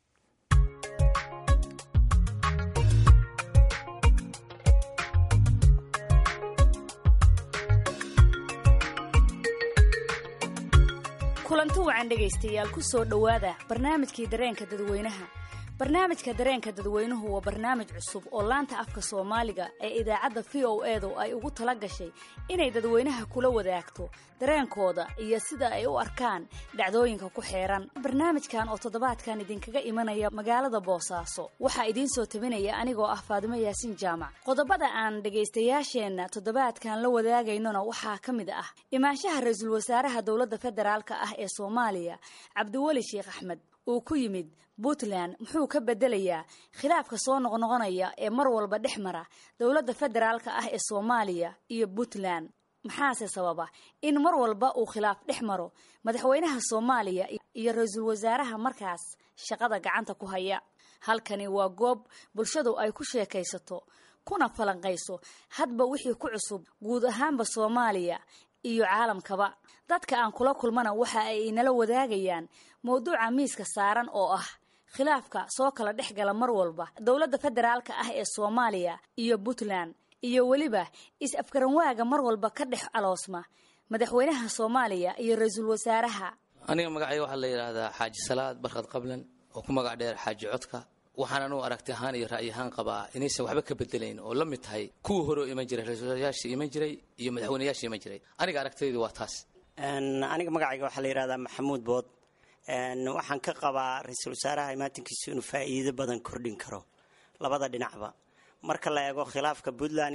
kulanti wacan dhegaystayaal ku soo dhowaada barnaamijkii dareenka dadweynaha barnaamijka dareenka dadweynuhu waa barnaamij cusub oo laanta afka soomaaliga ee idaacadda v o edu ay ugu tala gashay inay dadweynaha kula wadaagto dareenkooda iyo sida ay u arkaan dhacdooyinka ku xeeran barnaamijkan oo toddobaadkan idinkaga imanaya magaalada boosaaso waxaa idiin soo tabinaya anigoo ah faadimo yaasiin jaamac qodobada aan dhegaystayaasheenna toddobaadkan la wadaagaynona waxaa ka mid ah imaanshaha ra-iisul wasaaraha dowladda federaalk ah ee soomaaliya cabdiweli sheekh axmed uu ku yimid puntland muxuu ka bedelayaa khilaafka soo noqnoqonaya ee mar walba dhex mara dowladda federaalka ah ee soomaaliya iyo puntland maxaase sababa in mar walba uu khilaaf dhex maro madaxweynaha soomaaliya iyo ra-iisul wasaaraha markaas shaqada gacanta ku haya halkani waa goob bulshadu ay ku sheekaysato kuna falanqayso hadba wixii ku cusub guud ahaanba soomaaliya iyo caalamkaba dadka aan kula kulmana waxa ay inala wadaagayaan mowduuca miiska saaran oo ah khilaafka soo kala dhex gala mar walba dowladda federaalka ah ee soomaaliya iyo puntland iyo weliba is-afgaranwaaga mar walba ka dhex aloosma madaxweynaha soomaaliya iyo ra-iisul wasaaraha
aniga magacayga waxaa la yidhaahdaa xaaji salaad barkad qablan oo ku magac dheer xaaji codka waxaan anugu aragti ahaan iyo ra'yi ahaan qabaa inaysan waxba ka bedelayn oo la mid tahay kuwii hore oo iman jiray ra-iisulwasaarayaashii iman jiray iyo madaxweynayaashii iman jiray aniga aragtidaydu waa taas
aniga magacayga waxaa la yidhahdaa maxamuud bood waxaan ka qabaa ra-iisul wasaaraha imaatinkiisu inuu faa'iido badan kordhin karo labada dhinacba marka la eego khilaafka puntland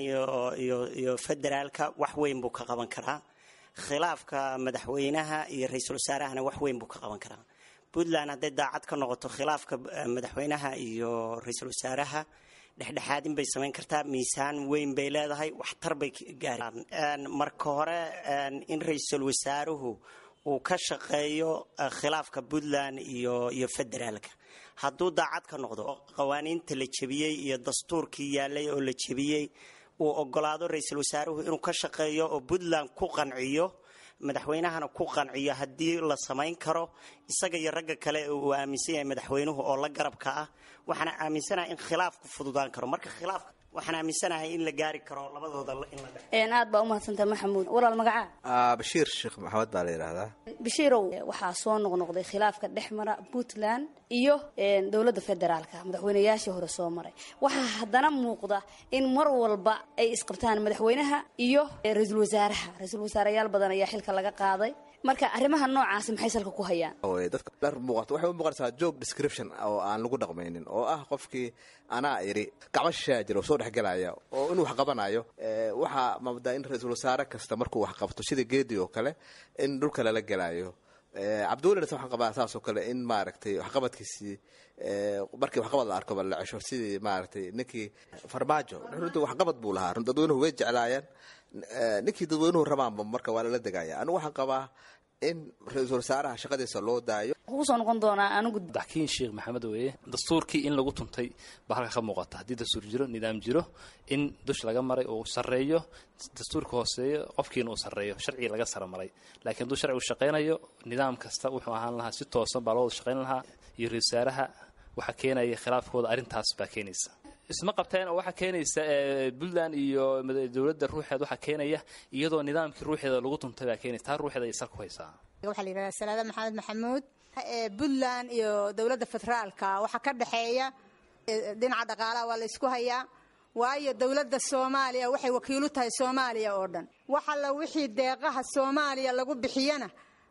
iyo federaalka wax weyn buu ka qaban karaa khilaafka madaxweynaha iyo ra-iisul wasaarahana wax weyn buu ka qaban karaa puntland hadday daacad ka noqoto khilaafka madaxweynaha iyo ra-iisul wasaaraha dhexdhexaadin bay samayn kartaa miisaan weyn bay leedahay waxtar bay gaaraan marka hore in ra-iisul wasaaruhu uu ka shaqeeyo khilaafka puntland iyo iyo federaalka hadduu daacad ka noqdo qawaaniinta la jebiyey iyo dastuurkii yaalay oo la jebiyey uu ogolaado ra-iisul wasaaruhu inuu ka shaqeeyo oo puntland ku qanciyo madaxweynahana ku qanciyo haddii la samayn karo isaga iyo ragga kale uu aaminsan yahay madaxweynuhu oo la garabka ah waxaana aaminsanahay in khilaafku fududaan karo marka khilaafka waxaan aaminsanahay in la gaari karo labadooda in la
aad baa umahadsantaha maxamuud walaal magacaa
bashiir sheekh maxamed baa la yidhaahdaa
bashiirow waxaa soo noqnoqday khilaafka dhex mara puntland iyo dowladda federaalka madaxweynayaashii hore soo maray waxaa haddana muuqda in mar walba ay isqabtaan madaxweynaha iyo ra-iisul wasaaraha ra-iisul wasaareyaal badan ayaa xilka laga qaaday marka arrimaha noocaasi maxay salka ku hayaan
dadka dhar muuqato waxay u muuqanaysaa job description oo aan lagu dhaqmaynin oo ah qofkii anaa iri gacmo shishaa jira oo soo dhexgelaya oo inuu wax qabanayo waxaa maamdaa in ra-iisul wasaare kasta markuu wax qabto sida geedi oo kale in dhulka lala gelayo cabdiwelina waxaan qabaa saas oo kale in maaragtay waxqabadkiisii markii waxqabad la arko ba la cesho sidii maaragtay ninkii farmaajo runtii waxqabad buu lahaa dadweynuhu way jeclaayeen ninkii dadweynuhu rabaanba marka waa lala degaya anigu waxaan qabaa in ra-iisul wasaaraha shaqadiisa loo daayo
kusoo noqon doonaa anigu
daxkiin sheekh maxamed weeye dastuurkii in lagu tuntay baa halka ka muuqata haddii dastuur jiro nidaam jiro in dush laga maray uu sarreeyo dastuurka hooseeyo qofkiina uu sarreeyo sharcigi laga sara maray laakiin hadduu sharcigu shaqaynayo nidaam kasta wuxuu ahaan lahaa si toosan baa loo wada shaqayn lahaa iyo ra-isul wasaaraha waxaa keenaya khilaafkooda arrintaas baa keenaysa isma qabteen oo waxaa keenaysa puntland iyo dowladda ruuxeed waxaa keenaya iyadoo nidaamkii ruuxeeda lagu tuntay baa keenaysa taa ruuxeeda ay sal ku haysaa
waxaa la yidhahdaa salaada maxamed maxamuud puntland iyo dowladda federaalka waxaa ka dhexeeya dhinaca dhaqaalaha waa la ysku hayaa waayo dowladda soomaaliya waxay wakiilu tahay soomaaliya oo dhan wax alla wixii deeqaha soomaaliya lagu bixiyana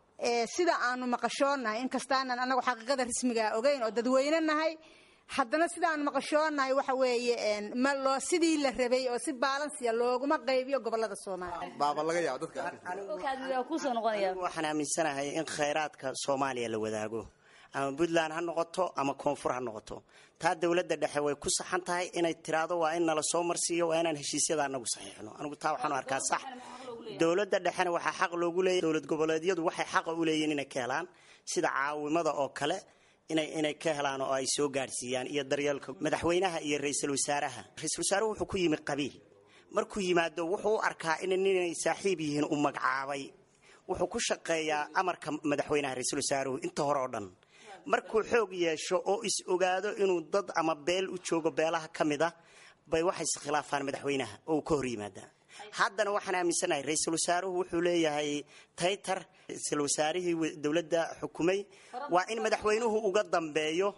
sida aanu maqashoonahay inkastaanan anagu xaqiiqada rasmigaa ogeyn oo dadweyne nahay haddana sidaan maqashoonahay waxa weeye ma loo sidii la rabay oo si baalansiya looguma qaybiyo gobolada soomaaliya
baaba laga yaabo dadka
kusoo noqonaya
waxaan aaminsanahay in khayraadka soomaaliya la wadaago ama puntland ha noqoto ama koonfur ha noqoto taa dowladda dhexe way ku saxan tahay inay tiraado waa in nala soo marsiiyo waa inaan heshiisyada anagu saxiixno anigu taa waxaan arkaa sax dowladda dhexena waxaa xaq loogu leeyahy dowlad goboleedyadu waxay xaqa u leeyihin inay ka helaan sida caawimada oo kale inay inay ka helaan oo ay soo gaadhsiiyaan iyo daryeelka madaxweynaha iyo ra-iisul wasaaraha ra-iisul wasaaruhu wuxuu ku yimi qabiil markuu yimaado wuxuu u arkaa in ninay saaxiib yihiin u magacaabay wuxuu ku shaqeeyaa amarka madaxweynaha ra-iisul wasaaruhu inta hore oo dhan markuu xoog yeesho oo is ogaado inuu dad ama beel u joogo beelaha ka mid a bay waxay iskhilaafaan madaxweynaha oo uu ka hor yimaadaa haddana waxaan aaminsanahay ra-iisul wasaaruhu wuxuu leeyahay taytar ra-iisul wasaarihii dowladda xukumay waa in madaxweynuhu uga dambeeyo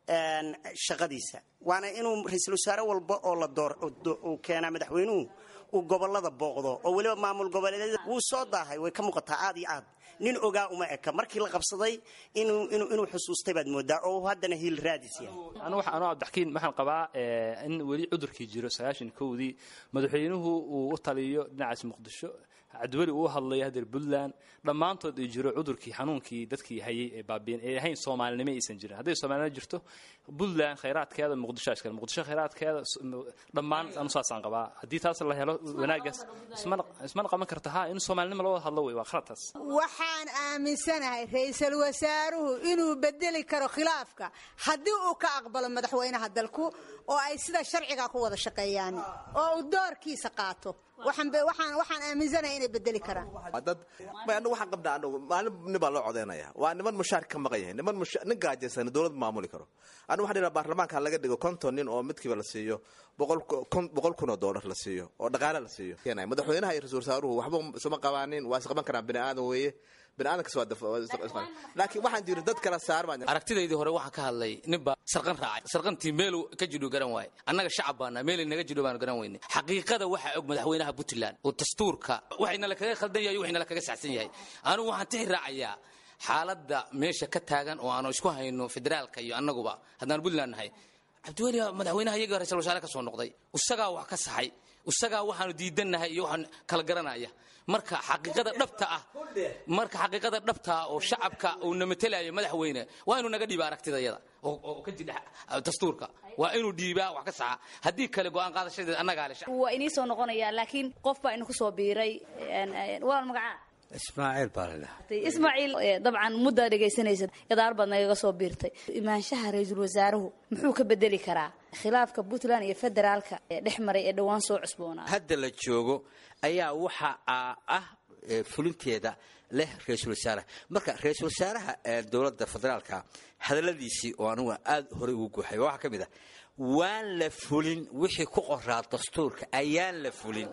shaqadiisa waana inuu ra-iisul wasaare walba oo la door uu keenaa madaxweynuhu uu gobolada booqdo oo weliba maamul goboleedyada wuu soo daahay way ka muuqataa aad iyo aad nin ogaa uma eka markii la qabsaday inuu inuu inuu xusuustay baad moodaa oo haddana hiil raadis yahay
anu waxa anuu cabdixakiin waxaan qabaa in weli cudurkii jiro sagaashan kowdii madaxweynuhu uu u taliyo dhinacaas muqdisho cabdiweli uu hadlayo hadeer puntland dhammaantood ay jiro cudurkii xanuunkii dadkii hayay ee baabiin ee ahayn soomaalinimo aysan jirin hadday soomaalinimo jirto puntland khayraadkeeda muqdisho iskale muqdisho khayraadkeeda dhammaan anu saasaan qabaa haddii taas la helo wanaagaas ismana qaban karta ha in soomaalinimo loo wada hadlo wey waa khaladtaas
waxaan aaminsanahay ra-iisul wasaaruhu inuu bedeli karo khilaafka haddii uu ka aqbalo madaxweynaha dalku oo ay sida sharciga ku wada shaqeeyaan oo uu doorkiisa qaato waxaan aaminsanahay inay bedeli karaan
dad anagu waxaan qabnaa anagu maalin nin baa loo codeynaya waa niman mushaarka ka maqan yahay niman nin gaajaysan dowlad maamuli karo anigu waxaan dhiraa baarlamaanka laga dhigo konton nin oo midkiiba la siiyo boqol kun oo doolar la siiyo oo dhaqaale la siiyo madaxweynaha iyo ra-isul wasaaruhu waxba isuma qabaanin waa isqaban karaan bini aadan weeye laakiin waxaan jiri dad kala saar
aragtidaydii hore waxaan ka hadlay ninbaa sarqan raacay sarqantii meelu ka jidho garan waaye annaga shacab baana meelay naga jidho baanu garan weyne xaqiiqada waxaa og madaxweynaha puntland oo dastuurka waxayna lakaga khaldan yahay waxayna lakaga saxsan yahay anigu waxaan tixi raacayaa xaaladda meesha ka taagan oo aanu isku hayno federaalka iyo annaguba haddaan puntland nahay cabdiweli madaxweynaha iyaga ra-isul wasaare ka soo noqday isagaa wax ka saxay isagaa waxaanu diidannahay iyo waxaan kala garanaya marka xaqiiqada dhabta ah marka xaqiiqada dhabta ah oo shacabka uu namatelayo madaxweyne waa inuu naga dhiiba aragtidayada oo ka jidha dastuurka waa inuu dhiibaa wax ka saxa haddii kale go-aan qaadashadeed annagaa le
waa inii soo noqonayaa laakiin qof baa inu ku soo biiray waa magacaa
ismaaciil baa la dhaha
ismaaciil dabcan muddaa dhegaysanaysa gadaal baad nagaga soo biirtay imaanshaha ra-iisul wasaaruhu muxuu ka bedeli karaa khilaafka puntland iyo federaalka ee dhex maray ee dhowaan soo cusboonaa
hadda la joogo ayaa waxa ah fulinteeda leh ra-iisul wasaaraha marka ra-iisul wasaaraha dowladda federaalka hadalladiisii oo anugu aada horey ugu guuxay waxaa ka mid ah waan la fulin wixii ku qoraa dastuurka ayaan la fulin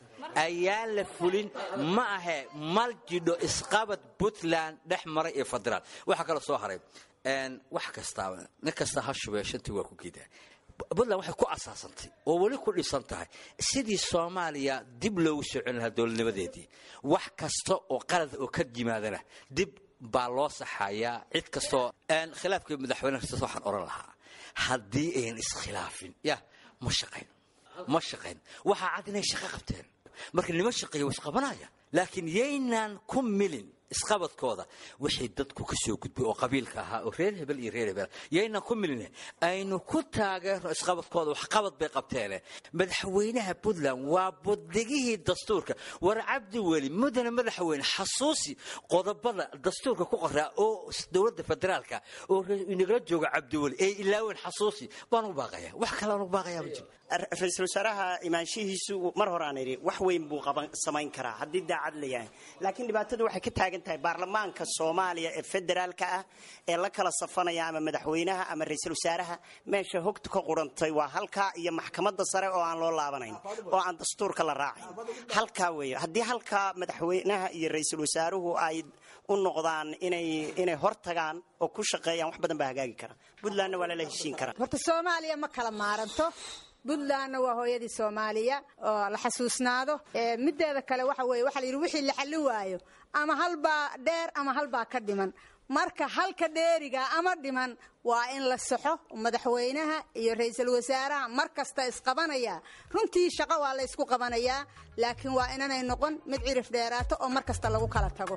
ayaan la fulin ma ahe mal jidho isqabad puntland dhex maray iyo federaal waxaa kaloo soo haray wax kastaaba nin kasta ha shubee shantii waa ku geedaa puntland waxay ku asaasantay oo weli ku dhisan tahay sidii soomaaliya dib loogu soo celin lahaa dowladnimadeedii wax kasta oo qalad oo ka yimaadana dib baa loo saxayaa cid kastoo khilaafkii madaxweyne kasta waxaan oran lahaa haddii ayan iskhilaafin ya ma shaqayn ma shaqayn waxaa cad inay shaqo qabteen marka nima shaqeeya waa isqabanaya laakiin yaynaan ku milin isqabadkooda wixii dadku ka soo gudbay oo qabiilka ahaa oo reer hebel iyo reer hebel yaynaan ku milin aynu ku taageerno isqabadkooda waxqabad bay qabteene madaxweynaha puntland waa budigihii dastuurka war cabdi weli mudane madaxweyne xasuusi qodobada dastuurka ku qoraa oo dowladda federaalka oo inagala jooga cabdiweli ee ilaaweyn xasuusi baan u baaqaya wax kale aan u baaqaya ma jiro
ra-iisul wasaaraha imaanshihiisu mar hore aan idhi wax weyn buu qaban samayn karaa haddii daacad la yahay laakiin dhibaatadu waxay ka taagan tahay baarlamaanka soomaaliya ee federaalka ah ee la kala safanaya ama madaxweynaha ama ra-iisul wasaaraha meesha hogtu ka qurantay waa halkaa iyo maxkamadda sare oo aan loo laabanayn oo aan dastuurka la raacayn halkaa weeye haddii halkaa madaxweynaha iyo ra-iisul wasaaruhu ay u noqdaan inay inay hor tagaan oo ku shaqeeyaan wax badan baa hagaagi kara puntlandna waa lala heshiin karaa
horta soomaaliya ma kala maaranto puntlandna waa hooyadii soomaaliya oo la xasuusnaado mideeda kale waxa weye waxa la yidhi wixii la xallin waayo ama halbaa dheer ama halbaa ka dhiman marka halka dheeriga ama dhiman waa in la saxo madaxweynaha iyo ra-iisul wasaaraha mar kasta isqabanaya runtii shaqo waa la ysku qabanayaa laakiin waa inanay noqon mid cirif dheeraato oo mar kasta lagu kala tago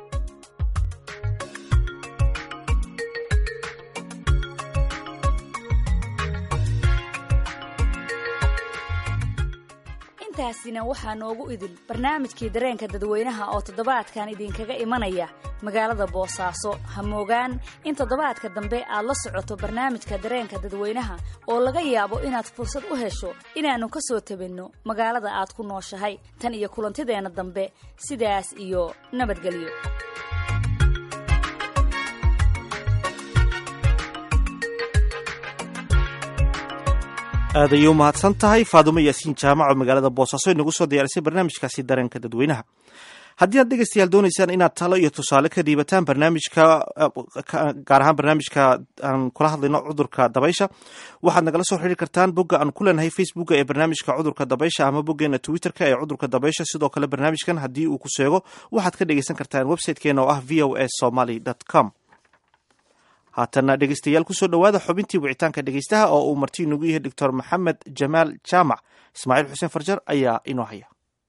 intaasina waxaa noogu idil barnaamijkii dareenka dadweynaha oo toddobaadkan idinkaga imanaya magaalada boosaaso ha moogaan in toddobaadka dambe aad la socoto barnaamijka dareenka dadweynaha oo laga yaabo inaad fursad u hesho inaannu ka soo tabinno magaalada aad ku nooshahay tan iyo kulantideenna dambe sidaas iyo nabadgelyo
aad ayay u mahadsan tahay faadumo yaasiin jaamac oo magaalada boosaaso inagu soo diyaarisay barnaamijkaasi dareenka dadweynaha haddii aad dhegeystayaal doonaysaan inaad talo iyo tusaale ka dhiibataan barnaamijka gaar ahaan barnaamijka aan kula hadlayno cudurka dabaysha waxaad nagala soo xiriiri kartaan bogga aan ku leenahay facebooka ee barnaamijka cudurka dabaysha ama boggeena twitterka ee cudurka dabaysha sidoo kale barnaamijkan haddii uu ku seego waxaad ka dhegeysan kartaan websitekeena oo ah v o a somaly com haatana dhegeystayaal kusoo dhowaada xubintii wicitaanka dhegeystaha oo uu marti inugu yahay doctor maxamed jamaal jaamac ismaaciil xuseen farjar ayaa inoo haya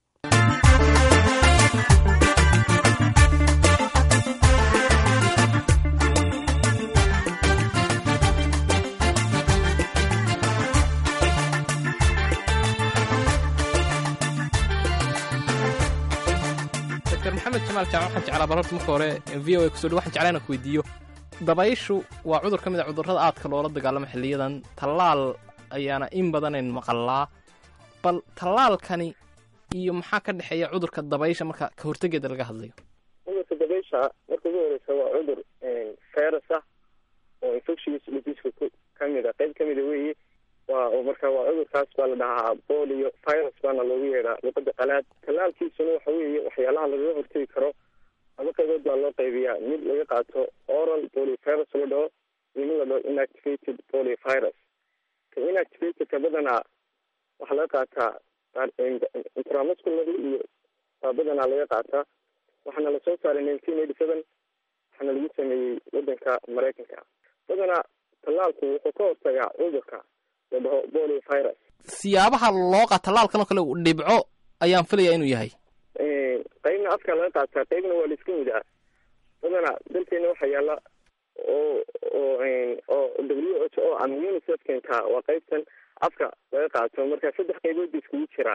dr maxamed jamaal jaamac waxaan jeclaa bal horta marka hore v o a kusoo dhow waxaan jeclaa inaan ku weydiiyo dabayshu waa cudur ka mid a cudurrada aadka loola dagaalamo xilliyadan tallaal ayaana in badanayn maqallaa bal tallaalkani iyo maxaa ka dhexeeya cudurka dabaysha marka ka hortegeeda laga hadlayo
cudurka dabaysha marka ugu horeysa waa cudur virus ah oo infectious diseaseka ku kamid a qayb kamida weeye waa marka waa cudurkaas baa la dhahaa bolio virus baana loogu yeedhaa luqada qalaad tallaalkiisuna waxa weeye waxyaalaha lagaga hortegi karo laba qaybood baa loo qaybiyaa mid laga qaato oral poliovirus la dhaho iyo mid la dhaho inactivated poliovirus ka inactivatedka badanaa waxaa laga qaataa intramuscularly iyo baa badanaa laga qaataa waxaana lasoo saaray nineteen eighty seven waxaana lagu sameeyey wadanka maraykanka badanaa tallaalku wuxuu ka hortagaa cudurka la dhaho poliovirus
siyaabaha loo qa tallaalkan oo kale uu dhibco ayaan filayaa inuu yahay
qaybna afka laga qaataa qaybna waa la iska mudaa badanaa dalkeena waxaa yaala oo oo oo w h o ama unicef keentaa waa qaybtan afka laga qaato marka saddex qaybood ba iskugu jiraa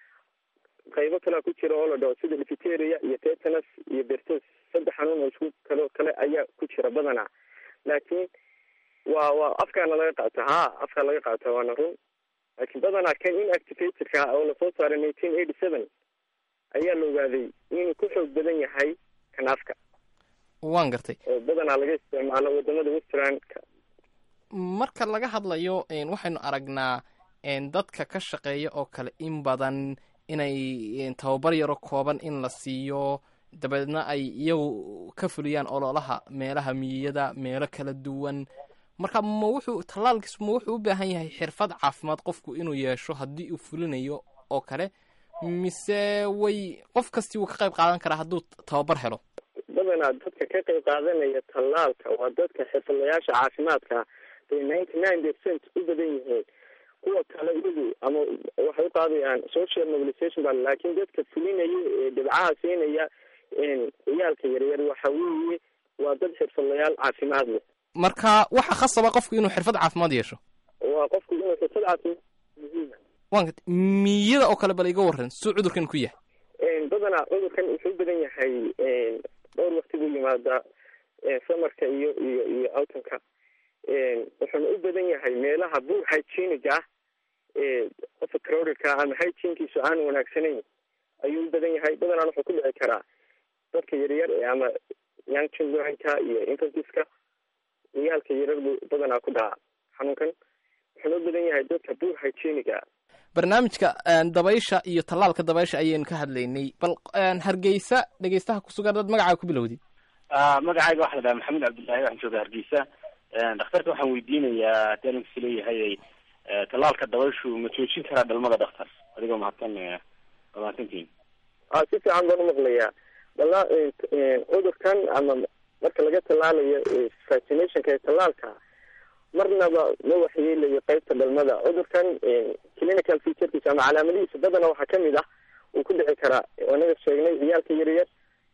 qaybo kalea ku jira oo la dhaho sida difiteria iyo tetanus iyo bertos saddex xanuun oo isku kalo kale ayaa ku jira badanaa laakiin waa waa afkaana laga qaata ha afka laga qaata waana run laakiin badanaa kan inactivatedka oo lasoo saaray nineteen eighty seven ayaa la ogaaday inuu ku xoog badan yahay kan afka
waan gartay
oo badanaa laga isticmaalo wadamada westernka
marka laga hadlayo waxaynu aragnaa dadka ka shaqeeya oo kale in badan inay tababar yaro kooban in la siiyo dabeedna ay iyagu ka fuliyaan ololaha meelaha miyiyada meelo kala duwan marka ma wuxuu tallaalkiisu ma wuxuu u baahan yahay xirfad caafimaad qofku inuu yeesho haddii uu fulinayo oo kale mise way qof kastii wuu ka qayb qaadan karaa hadduu tababar helo
badanaa dadka ka qayb qaadanaya tallaalka waa dadka xirfadlayaasha caafimaadka bay ninety nine percent u badan yihiin kuwa kale iyagu ama waxay u qaadayaan social mobilization ba laakiin dadka fulinaya ee dhibcaha siinaya ciyaalka yaryar waxa weeye waa dad xirfadlayaal caafimaad leh
marka waxa khasaba qofku inuu xirfad caafimaad yeesho
waa qofku inuu xirfad caafimaad muhiima
waan gartay miyada oo kale bal iga warran suu cudurkan ku yahay
badanaa cudurkan wuxuu u badan yahay dhowr wakti buu yimaadaa samarka iyo iyo iyo autumka wuxuuna u badan yahay meelaha buur hygienic ah qofka crowdedka ama hygienkiisu aan wanaagsanayn ayuu u badan yahay badanaan wuxuu ku dhici karaa dadka yaryar ama young childrenka iyo infantiska ciyaalka yaryar buu badanaa ku dhaca xanuunkan wuxuuna u badan yahay dadka buur hygienic ah
barnaamijka dabaysha iyo tallaalka dabaysha ayaynu ka hadlaynay bal hargeysa dhegeystaha kusugan dad magacaa ku bilowday
magacayga waxa la dhaha maxamed cabdullaahi waxaan jooga hargeysa dhakhtarka waxaan weydiinayaa haddii aninkusi leeyahay tallaalka dabayshu ma joojin karaa dhalmada dhakhtar adigoo mahadsan mahadsantiin
a si fiican baan umaqlayaa dala cudurkan ama marka laga tallaalayo vaccinationka ee tallaalka marnaba ma waxyeelayo qaybta dhalmada cudurkan clinical featurekiisa ama calaamadihiisa badana waxaa kamid ah uu ku dhici karaa anaga sheegnay ciyaalka yaryar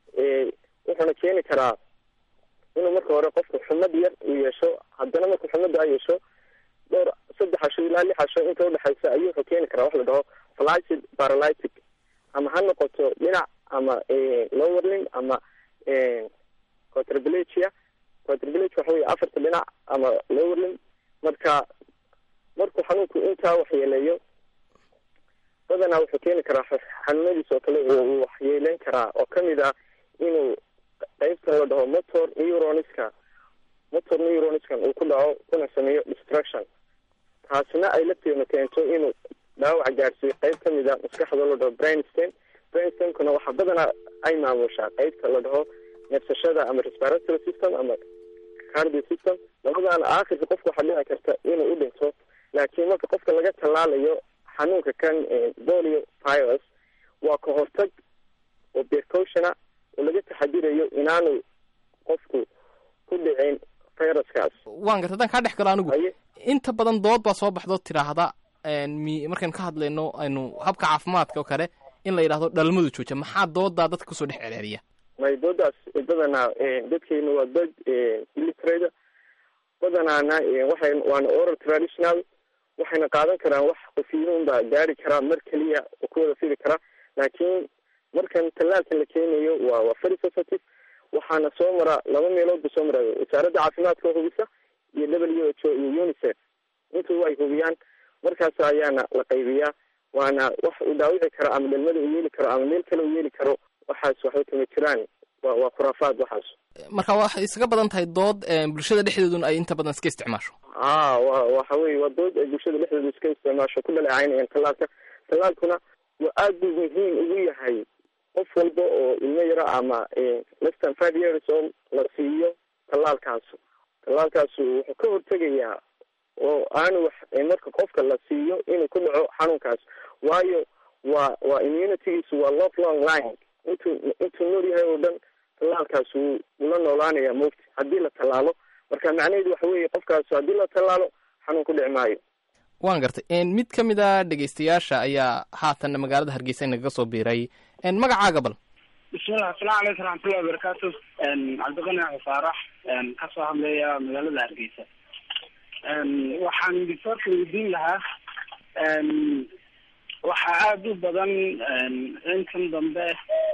wuxuuna keeni karaa inuu marka hore qofku xumad yar uu yeesho haddana marku xumadda yeesho dhowr saddex casho ilaa lix casho inta udhexaysa ayuu wuxuu keeni karaa wax la dhaho flaccid paralytic ama ha noqoto dhinac ama lowerling ama quadriplegia quadriplegia waxa wey afarta dhinac ama lowerling marka markuu xanuunku intaa waxyeeleeyo badanaa wuxuu keeni karaa xanuunadiis oo kale uu waxyeeleyn karaa oo kamid ah inuu qaybtan la dhaho motor neuroniska motor neuroniskan uu ku dhaco kuna sameeyo destruction taasina ay lafteena keento inuu dhaawac gaarsiiyo qayb kamid a maskaxda la dhaho brainstem brainstemkuna waxaa badanaa ay maamushaa qaybta la dhaho neefsashada ama respiratory system ama cardio system labadaana aakhirka qofka waxaa dhici karta inuu u dhinto laakiin marka qofka laga tallaalayo xanuunka kan polio virus waa ka hortag oo precautiona oo laga taxadirayo inaanu qofku ku dhicin viruskaas
waan garta haddaan kaa dhex galo anigu inta badan dood baa soo baxdo tidhaahda mi markaynu ka hadlayno aynu habka caafimaadka oo kale in la yidhahdo dhalmadu jooja maxaa doodaa dadka kusoo dhex celceliya
may doodaas badanaa dadkeena waa dad illitrada badanaana waxay waana oral traditional waxayna qaadan karaan wax qofiyiin baa gaari karaa mar keliya oo ku wada fidi karaa laakiin markan tallaalkan la keenayo waa waa very sensitive waxaana soo mara laba meelood ba soo mara wasaaradda caafimaadka oo hubisa iyo w h o iyo unicef intuba ay hubiyaan markaas ayaana la qaybiyaa waana wax uu dhaawici karo ama dhalmada uu yeeli karo ama meel kale uu yeeli karo waxaas waxba kama jiraan waa waa khuraafaad waxaas
marka waxay iskaga badan tahay dood bulshada dhexdeeduna ay inta badan iska isticmaasho
a wa waxa weye waa dood ay bulshada dhexdeedu iska isticmaasho ku dhaleecaynayaan tallaalka tallaalkuna waa aad buu muhiim ugu yahay qof walba oo ilmo yaro ama less than five years oo la siiyo tallaalkaasu tallaalkaasu wuxuu ka hortegayaa oo aanu wax marka qofka la siiyo inuu ku dhaco xanuunkaas waayo waa waa immunitygiisu waa love long line intuu intuu nool yahay oo dhan tallaalkaas wuu ula noolaanaya moogta haddii la tallaalo marka macnaheedu waxa weeye qofkaas haddii la tallaalo xanuun ku dhici maayo
waan gartay mid ka mid a dhegaystayaasha ayaa haatan magaalada hargeysa nagaga soo biiray magacaaga bal
bismillah asalamu calaykum raxmatullahi wabarakaatu cabdiqani faarax kasoo hadlaya magaalada hargeysa waxaan disorka weydiin lahaa waxaa aada u badan inkan dambe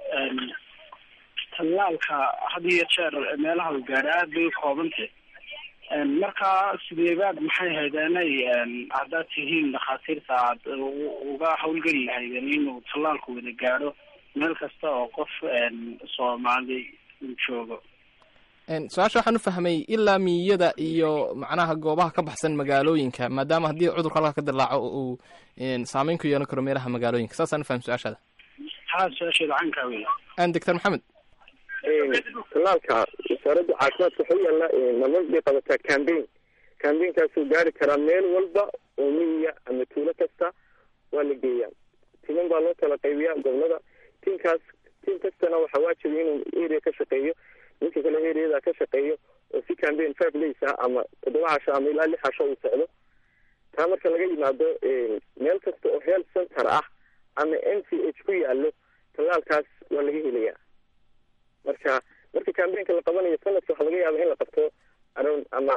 tallaalka had iyo jeer meelaha la gaadha aad bay u koobantay marka sideebaad maxay haydeenay haddaad tihiin dhakhaatiirta aad uga hawlgeli lahaydeen inuu tallaalku wada gaadho meel kasta oo qof soomaali uu joogo
su-aasha waxaan u fahmay ilaa miyada iyo macnaha goobaha ka baxsan magaalooyinka maadaama haddii cudurka halka ka dilaaco uu saameyn ku yeelan karo meelaha magaalooyinka saasaan ufahmay su-aashaada
haa su-aasheeda caynkaa wey
doctor maxamed
tallaalka wasaaradda caafimaadka waxuu yaalla nabad bay qabataa cambaign cambaignkaasu gaari karaa meel walba oo miyiga ama tuulo kasta waa la geeyaa timan baa loo kala qaybiyaa gobolada tiinkaas tiim kastana waxaa waajiba inuu area ka shaqeeyo ninka kale areada ka shaqeeyo oo si cambaign five days ah ama toddoba casho ama ilaa lix casho uu socdo taa marka laga yimaado meel kasta oo health center ah ama n c h ku yaalo tallaalkaas waa laga helayaa marka marka cambainka la qabanayo sanadka waxaa laga yaaba in la qabto around ama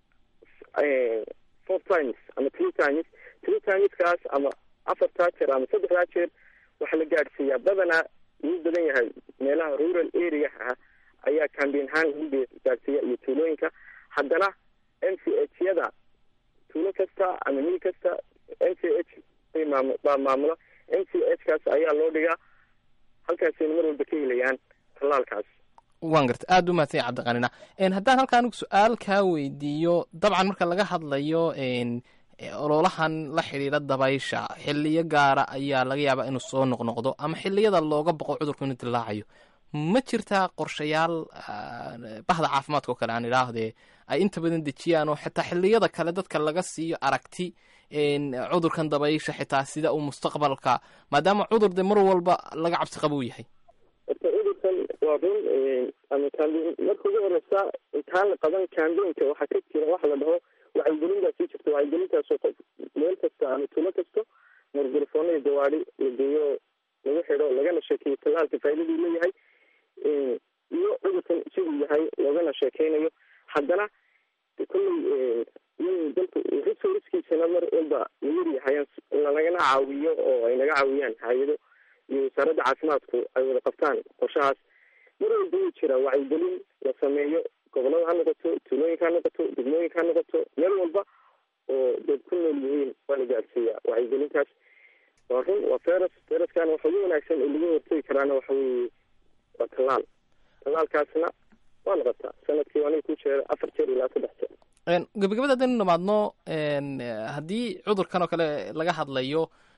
four times ama three times three timeskaas ama afartaa jeer ama saddexdaa jeer waxaa la gaadhsiiyaa badanaa wuu badan yahay meelaha rural area ah ayaa cambain ahaan lagu gaadhsiiya iyo tuulooyinka haddana n c h yada tuulo kasta ama mil kasta n c h bay maam baa maamula n c h kaas ayaa loo dhigaa halkaasayna mar walba ka helayaan tallaalkaas
waan garta aada u mahadsan ya cabdiqanina haddaan halka anigu su-aal kaa weydiiyo dabcan marka laga hadlayo ololahan la xidhiidha dabaysha xiliyo gaara ayaa laga yaabaa inuu soo noqnoqdo ama xiliyada looga boqo cudurku inuu dilaacayo ma jirtaa qorshayaal bahda caafimaadka oo kale aan idhaahdee ay inta badan dejiyaan oo xitaa xiliyada kale dadka laga siiyo aragti cudurkan dabaysha xitaa sida uu mustaqbalka maadaama cudur de mar walba laga cabsi qaba uu yahay
horta cudurkan waa run ama cambain marka ugu horeysa intaan la qaban cambainka waxaa ka jira waxa la dhaho wacyigelin baa sii jirta wacyigelintaasoo qof meel kasta ama tuulo kasto margarafoona iyo gawaadi la geeyo lagu xidho lagana sheekeeyo tallaalka faaidaduu leeyahay iyo cudurkan siduu yahay loogana sheekeynayo haddana kolley in dalka resourcekiisana mar walba layar yahay lanagana caawiyo oo ay naga caawiyaan hay-ado iyo wasaaradda caafimaadku ay wada qabtaan qorshahaas mar walba wuu jiraa wacyigelin la sameeyo gobolada ha noqoto tuulooyinka ha noqoto degmooyinka ha noqoto meel walba oo dad ku nool yihiin waa la gaadhsiiyaa wacyigelintaas waa run waa feras feraskana waxa ugu wanaagsan oo laga hortegi karaana waxa weeye waa tallaal tallaalkaasna waa la qabtaa sanadkii aniga ku jeera afar jeer ilaa saddex jeer
gabagabada haddaynu dhamaadno haddii cudurkan oo kale laga hadlayo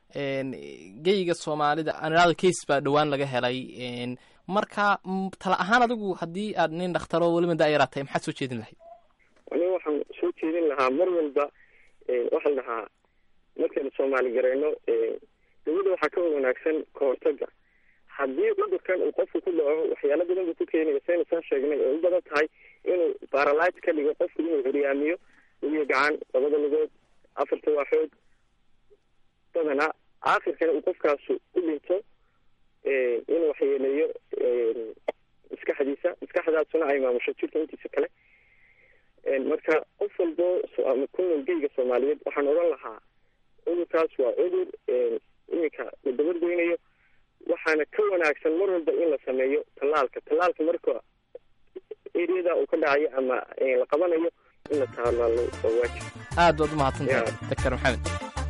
geyga soomaalida anado case baa dhowaan laga helay marka tala ahaan adigu haddii aad nin dhakhtaro weliba daayaraad tahay maxaad soo jeedin lahayd
aniga waxaan soo jeedin lahaa mar walba waxaa la dhahaa markaynu soomaali gareyno dawladda waxaa ka wanaagsan kahortaga haddii cudurkan uu qofku ku dhaco waxyaalo badan buu ku keenaya saynu soo sheegnay oo u badan tahay inuu baralite ka dhigo qofku inuu horyaamiyo lugiyo gacan labada lugood afarta waaxood badanaa aakhirkana uu qofkaasu u dhinto inuu waxyeeleeyo maskaxdiisa maskaxdaasuna ay maamusho jirka intiisa kale marka qof walbo ku nool geyga soomaaliyeed waxaan odhan lahaa cudurkaas waa cudur iminka la dabargoynayo waxaana ka wanaagsan mar walba in la sameeyo tallaalka tallaalka marka eriyada uu ka dhacayo ama la qabanayo in la tallaalo waa waajib
aad baad umahadsantahay doctor maxamed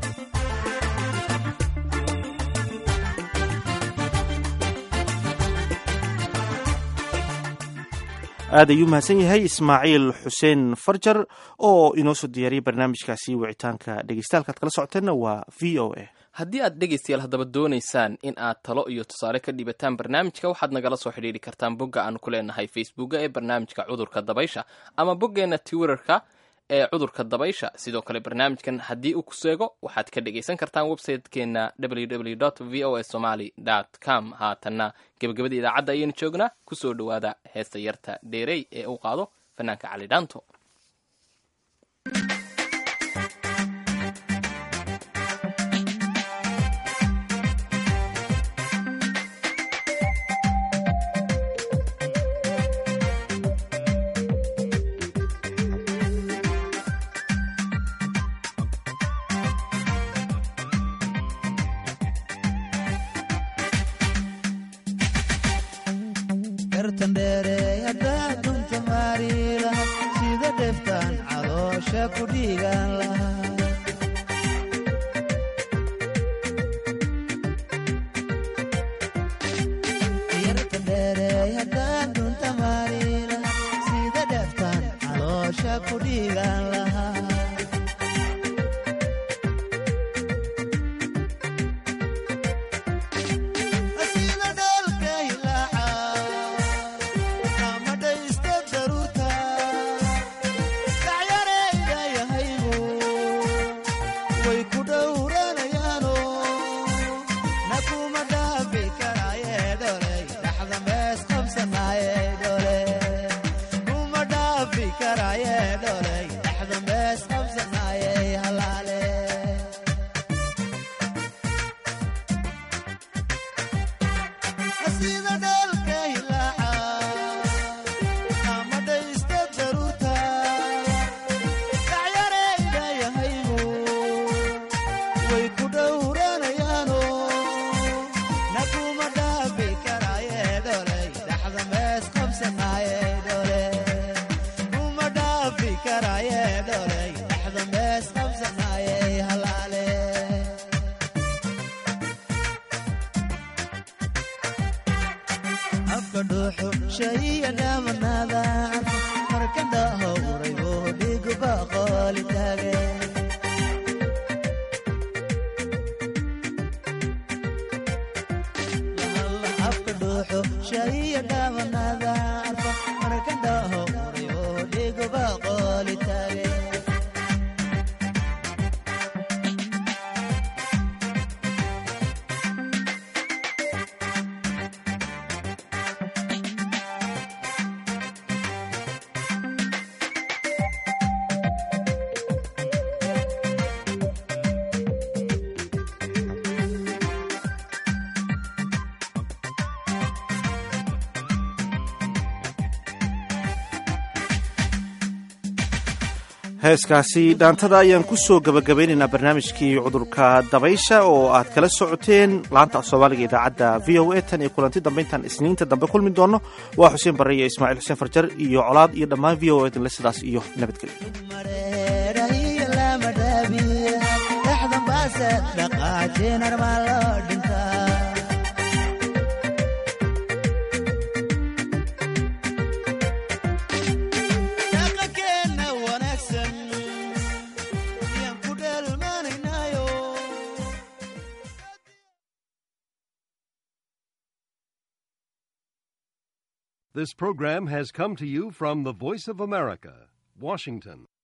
aad ayuu mahadsan yahay ismaaciil xuseen farjar oo inoo soo diyaariyay barnaamijkaasi wicitaanka dhegeystahalkaad kala socoteenna waa v o a
haddii aad dhegaystayaal haddaba doonaysaan in aad talo iyo tusaale ka dhibataan barnaamijka waxaad nagala soo xidhiidhi kartaan bogga aanu ku leenahay facebooka ee barnaamijka cudurka dabaysha ama boggeenna twitterka ee cudurka dabaysha sidoo kale barnaamijkan haddii uu ku seego waxaad ka dhegaysan kartaan website-keena www v o a somaly com haatanna gebagabada idaacadda ayaynu joognaa kusoo dhowaada heesta yarta dheerey ee uu qaado fanaanka cali dhaanto
heeskaasi dhaantada ayaan ku soo gabagabaynaynaa barnaamijkii cudurka dabaysha oo aad kala socoteen laanta soomaaliga idaacadda v o a tan iyo kulanti dambe intaan isniinta dambe kulmi doono waa xuseen barre iyo ismaaciil xuseen farjar iyo colaad iyo dhammaan v o a dinle sidaas iyo nabadgelyo
This program has come to you from the Voice of America, Washington.